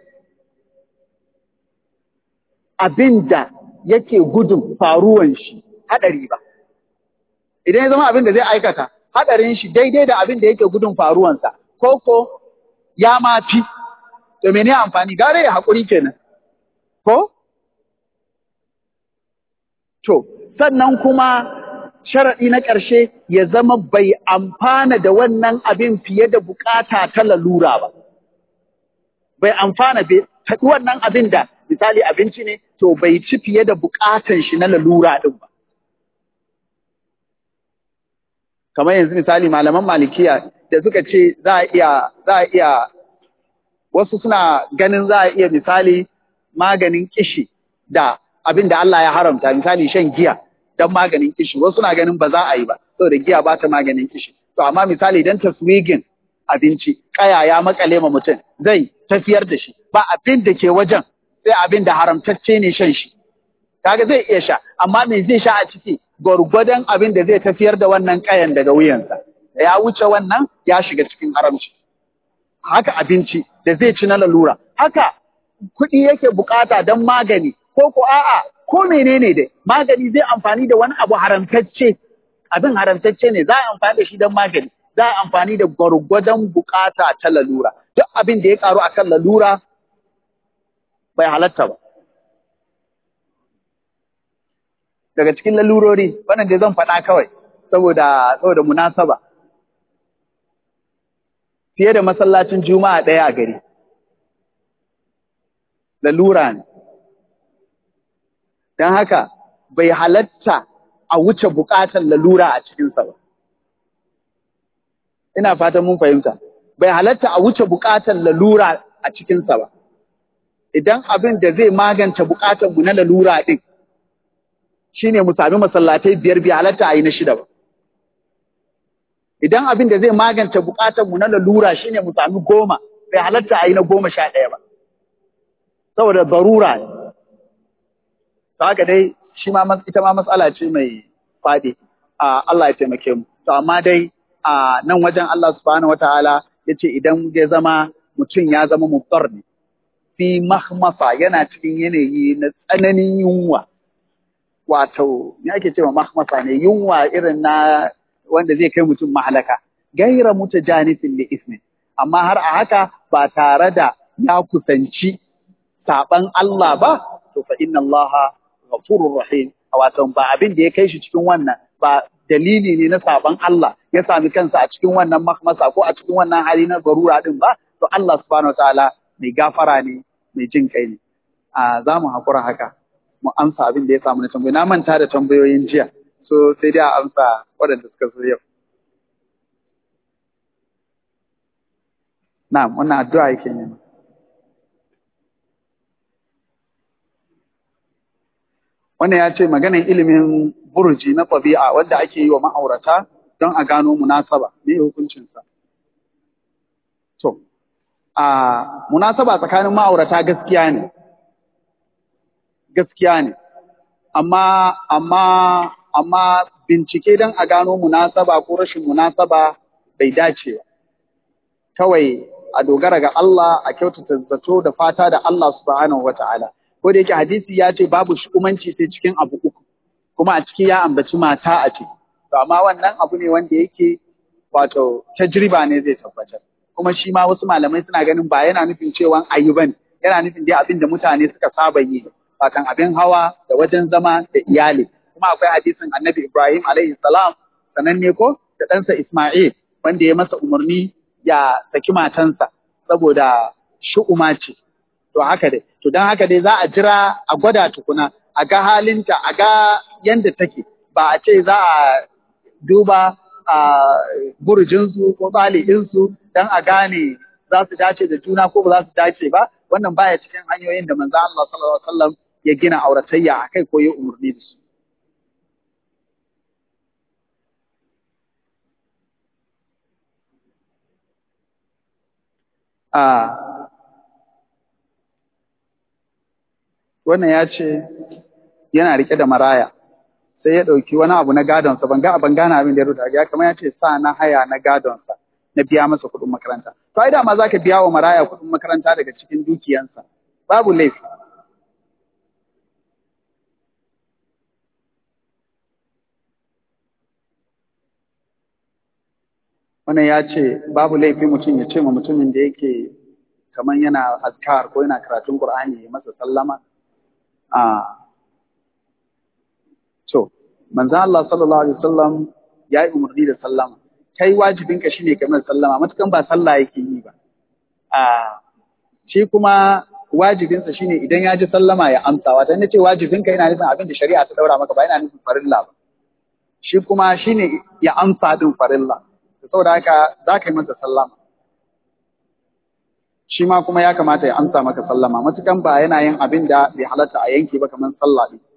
abin da yake gudun faruwan shi haɗari ba. Idan ya zama abin da zai aikata, haɗarin shi daidai da abin da yake gudun faruwansa, ko ko ya mafi, to mene amfani gare ya haƙuri kenan. Ko? To, sannan kuma sharaɗi na ƙarshe ya zama bai amfana da wannan abin fiye da bukata ta lalura ba. Bai amfana bai taɗi wannan abin da misali abinci ne to bai ci fiye da bukatan shi na lalura din ba. Kamar yanzu misali malaman malikiya da suka ce za a iya za a iya wasu suna ganin za a iya misali maganin kishi da abin da Allah ya haramta misali shan giya don maganin kishi wasu na ganin ba za a yi ba saboda giya ba ta maganin kishi to amma misali dan taswigin abinci kaya ya makale ma mutum zai tafiyar da shi ba abin da ke wajen sai abin da haramtacce ne shan shi kaga zai iya sha amma me zai sha a ciki gwargwadon abin da zai tafiyar da wannan kayan daga wuyansa da ya wuce wannan ya shiga cikin haramci haka abinci da zai ci na lalura haka kuɗi yake bukata don magani ko ko a'a ko menene dai magani zai amfani da wani abu haramtacce abin haramtacce ne za a amfani da shi don magani za a amfani da gwargwadon bukata ta lalura duk abin da ya karu akan lalura bai halatta ba daga cikin lalurori wannan dai zan faɗa kawai saboda saboda munasaba fiye da masallacin juma'a ɗaya a gari lalura ne don haka bai halatta a wuce buƙatar lalura a cikinsa ba ina fatan mun fahimta bai halatta a wuce buƙatar lalura a cikinsa ba idan abin da zai magance buƙatar mu na lalura ɗin shine mu sami masallatai biyar bai halatta a yi na shida ba idan abin da zai magance bukatar mu na lalura shine mu sami goma bai halatta a yi na goma sha ɗaya ba saboda barura ne to haka dai shi ma ita ma matsala ce mai faɗi a Allah ya taimake mu to amma dai a nan wajen Allah subhanahu wataala yace idan ya zama mutum ya zama muftar ne fi mahmasa yana cikin yanayi na tsananin yunwa wato me ake cewa mahmasa ne yunwa irin na wanda zai kai mutum mahalaka gaira mutajanifin li ismi amma har a haka ba tare da ya kusanci saban Allah ba to fa inna Allah ghafurur rahim wato ba abin da ya kai shi cikin wannan ba dalili ne na saban Allah ya sami kansa a cikin wannan mahmasa ko a cikin wannan hali na barura din ba to Allah subhanahu wataala mai gafara ne mai jin kai ne a za mu hakura haka mu amsa abin da ya samu na tambayoyi na manta da tambayoyin jiya so sai dai a amsa waɗanda suka zo yau na'am wannan addu'a yake nema wannan ya ce maganin ilimin burji na ɗabi'a wanda ake yi wa ma'aurata don a gano munasaba me hukuncinsa to a munasaba tsakanin ma'aurata gaskiya ne gaskiya ne amma amma amma bincike don a gano munasaba ko rashin munasaba bai dace ba kawai a dogara ga Allah a kyautata zato da fata da Allah subhanahu wata'ala ko da yake hadisi ya ce babu shukumanci sai cikin abu uku kuma a ciki ya ambaci mata a ce to amma wannan abu ne wanda yake wato tajriba ne zai tabbatar kuma shi ma wasu malamai suna ganin ba yana nufin cewa ayi bane yana nufin dai abin da mutane suka saba yi kan abin hawa da wajen zama da iyali kuma akwai hadisin annabi Ibrahim alaihi salam sananne ko da ɗansa Ismail wanda ya masa umarni ya saki matansa saboda shu'uma ce to haka dai to dan haka dai za a jira a gwada tukuna a ga halinta a ga yanda take ba a ce za a duba a burjinsu ko ɗali'insu don a gane za su dace da juna ko ba za su dace ba wannan baya cikin hanyoyin da manzo Allah sallallahu alaihi wasallam ya gina auratayya akai ko ya umurni da su a wannan ya ce yana rike da maraya sai ya ɗauki wani abu na gadonsa ban ga ban gane abin da ya rubuta ya kamar ya ce sa na haya na gadonsa na biya masa kuɗin makaranta to ai dama zaka biya wa maraya kuɗin makaranta daga cikin dukiyansa babu laifi wannan ya ce babu laifi mutum ya ce ma mutumin da yake kamar yana azkar ko yana karatun Qur'ani ya masa sallama a to manzon Allah sallallahu alaihi wasallam ya yi umarni da sallama kai wajibinka shine kamar sallama matukan ba sallah yake yi ba a shi kuma wajibinsa shine idan ya ji sallama ya amsa wata ne ce wajibinka yana nufin abin da shari'a ta daura maka ba yana nufin farilla ba shi kuma shine ya amsa din farilla saboda haka za ka yi masa sallama shi ma kuma ya kamata ya amsa maka sallama matukan ba yana yin abin da bai halatta a yanke ba kamar sallah ɗin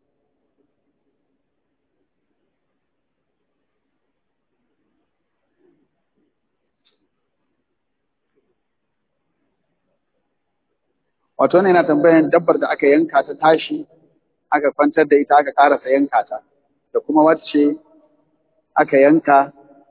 wato ne yana tambayan dabbar da aka yanka ta tashi aka kwantar da ita aka karasa yanka ta da kuma wacce aka yanka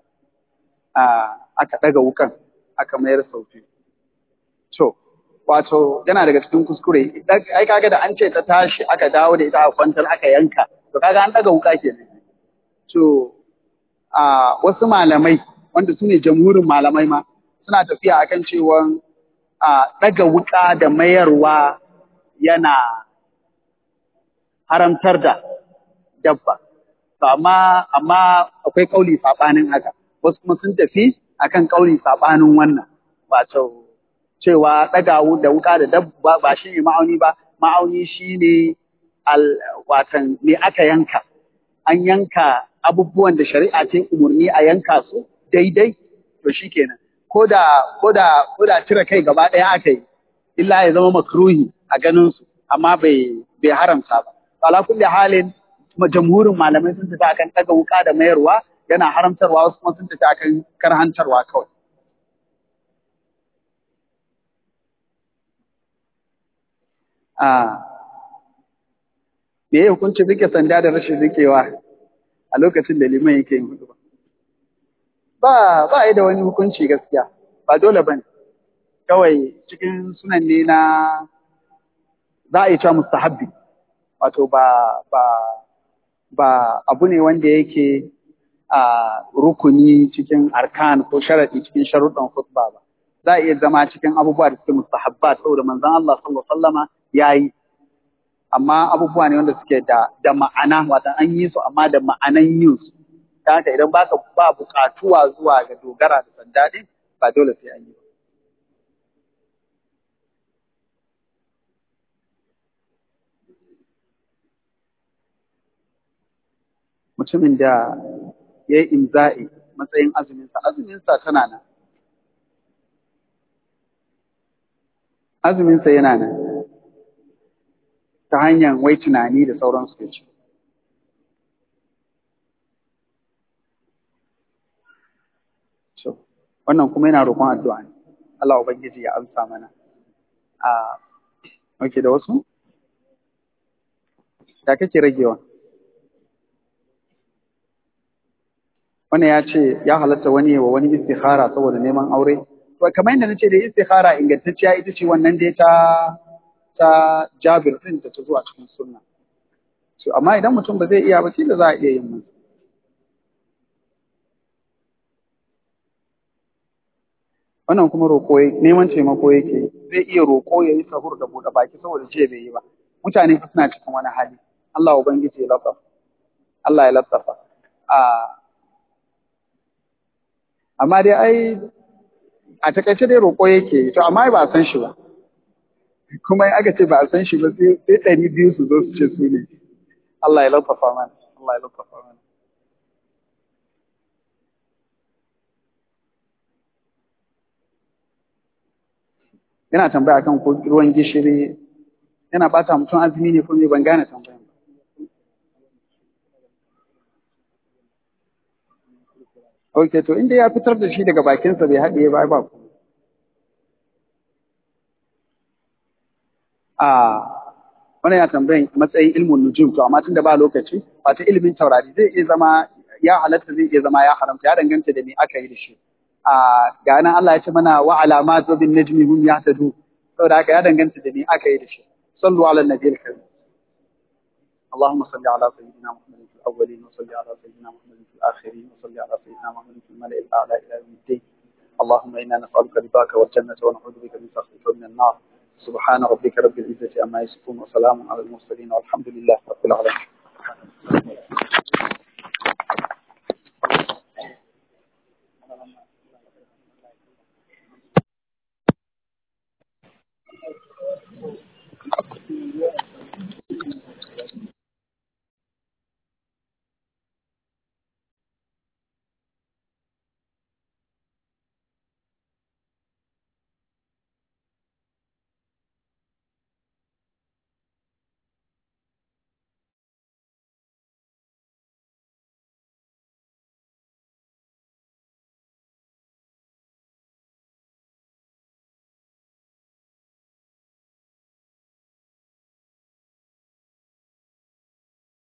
aka ɗaga wukan aka mayar sauti to wato yana daga cikin kuskure ai kaga da an ce ta tashi aka dawo da ita a kwantar aka yanka to kaga an ɗaga wuka kenan to a wasu malamai wanda su ne jamhurin malamai ma suna tafiya akan cewa a ɗaga wuka da mayarwa yana haramtar da dabba. To amma amma akwai kauli sabanin haka. Wasu kuma sun tafi akan kauli sabanin wannan. Wato cewa ɗaga da wuka da dabba ba shi ne ma'auni ba, ma'auni shi ne watan me aka yanka. An yanka abubuwan da shari'a ce umarni a yanka su daidai, to shi kenan. Ko da ko da ko da cire kai gaba ɗaya aka yi, illa ya zama makruhi a ganin su, amma bai bai haramta ba. Ala kulli halin jamhurin malamai sun tafi akan ɗaga wuka da mayarwa yana haramtarwa wasu kuma sun tafi akan karhantarwa kawai. a me ya hukunci rike sanda da rashin rikewa a lokacin da liman yake yin hudu ba ba yi da wani hukunci gaskiya ba dole bane kawai cikin sunan ne na za a yi cewa mustahabbi wato ba ba ba abu ne wanda yake a rukuni cikin arkan ko sharadi cikin sharuɗan khutba ba za a iya zama cikin abubuwa da suke mustahabbat saboda manzon Allah sallallahu alaihi wasallama yayi amma abubuwa ne wanda suke da da ma'ana wata an yi su amma da ma'anan yin su ta haka idan baka ba buƙatuwa zuwa ga dogara da sanda din ba dole sai an yi ba mutumin da ya yi imza'i matsayin azuminsa azuminsa tana nan azuminsa yana nan ta hanyar wai tunani da sauransu ya ce. So, wannan kuma yana roƙon addu'a ne, Allah Ubangiji ya amsa mana. A, wake da wasu? Ya kake ragewa? Wannan ya ce ya halatta wani wa wani istikhara saboda neman aure. To, kamar yadda na ce da istikhara ingantacciya ita ce wannan dai ta ta Jabir din da ta zuwa cikin sunna. So amma idan mutum ba zai iya ba da za a iya yin masa. Wannan kuma roƙo neman taimako yake zai iya roƙo ya yi sahur da buɗe baki saboda ce bai yi ba. Mutane fa suna cikin wani hali. Allah ubangiji ya latsafa. Allah ya latsafa. Amma dai ai a takaice dai roƙo yake to amma ba a san shi ba. kuma in aka ce ba a san shi ba sai ɗari biyu su zo su ce su ne Allah ya lafafa mana Allah ya lafafa mana yana tambaya kan ko ruwan gishiri yana bata mutum azumi ne ko me ban gane tambayan ba Ok, to inda ya fitar da shi daga bakinsa bai haɗe ba ba ku. a wannan ya tambayin matsayin ilmin nujum to amma tunda ba lokaci wata ilimin taurari zai iya zama ya halatta zai iya zama ya haramta ya danganta da me aka yi da shi a ga nan Allah ya ce mana wa alamat wa bin najmi hum yahtadu saboda haka ya danganta da me aka yi da shi sallu ala nabiyil karim اللهم صل على سيدنا محمد في الاولين وصل على سيدنا محمد في الاخرين وصل على سيدنا محمد في الملأ الاعلى الى يوم الدين اللهم انا نسالك رضاك والجنه ونعوذ بك من سخطك ومن النار سبحان ربك رب العزة عما يصفون وسلام على المرسلين والحمد لله رب العالمين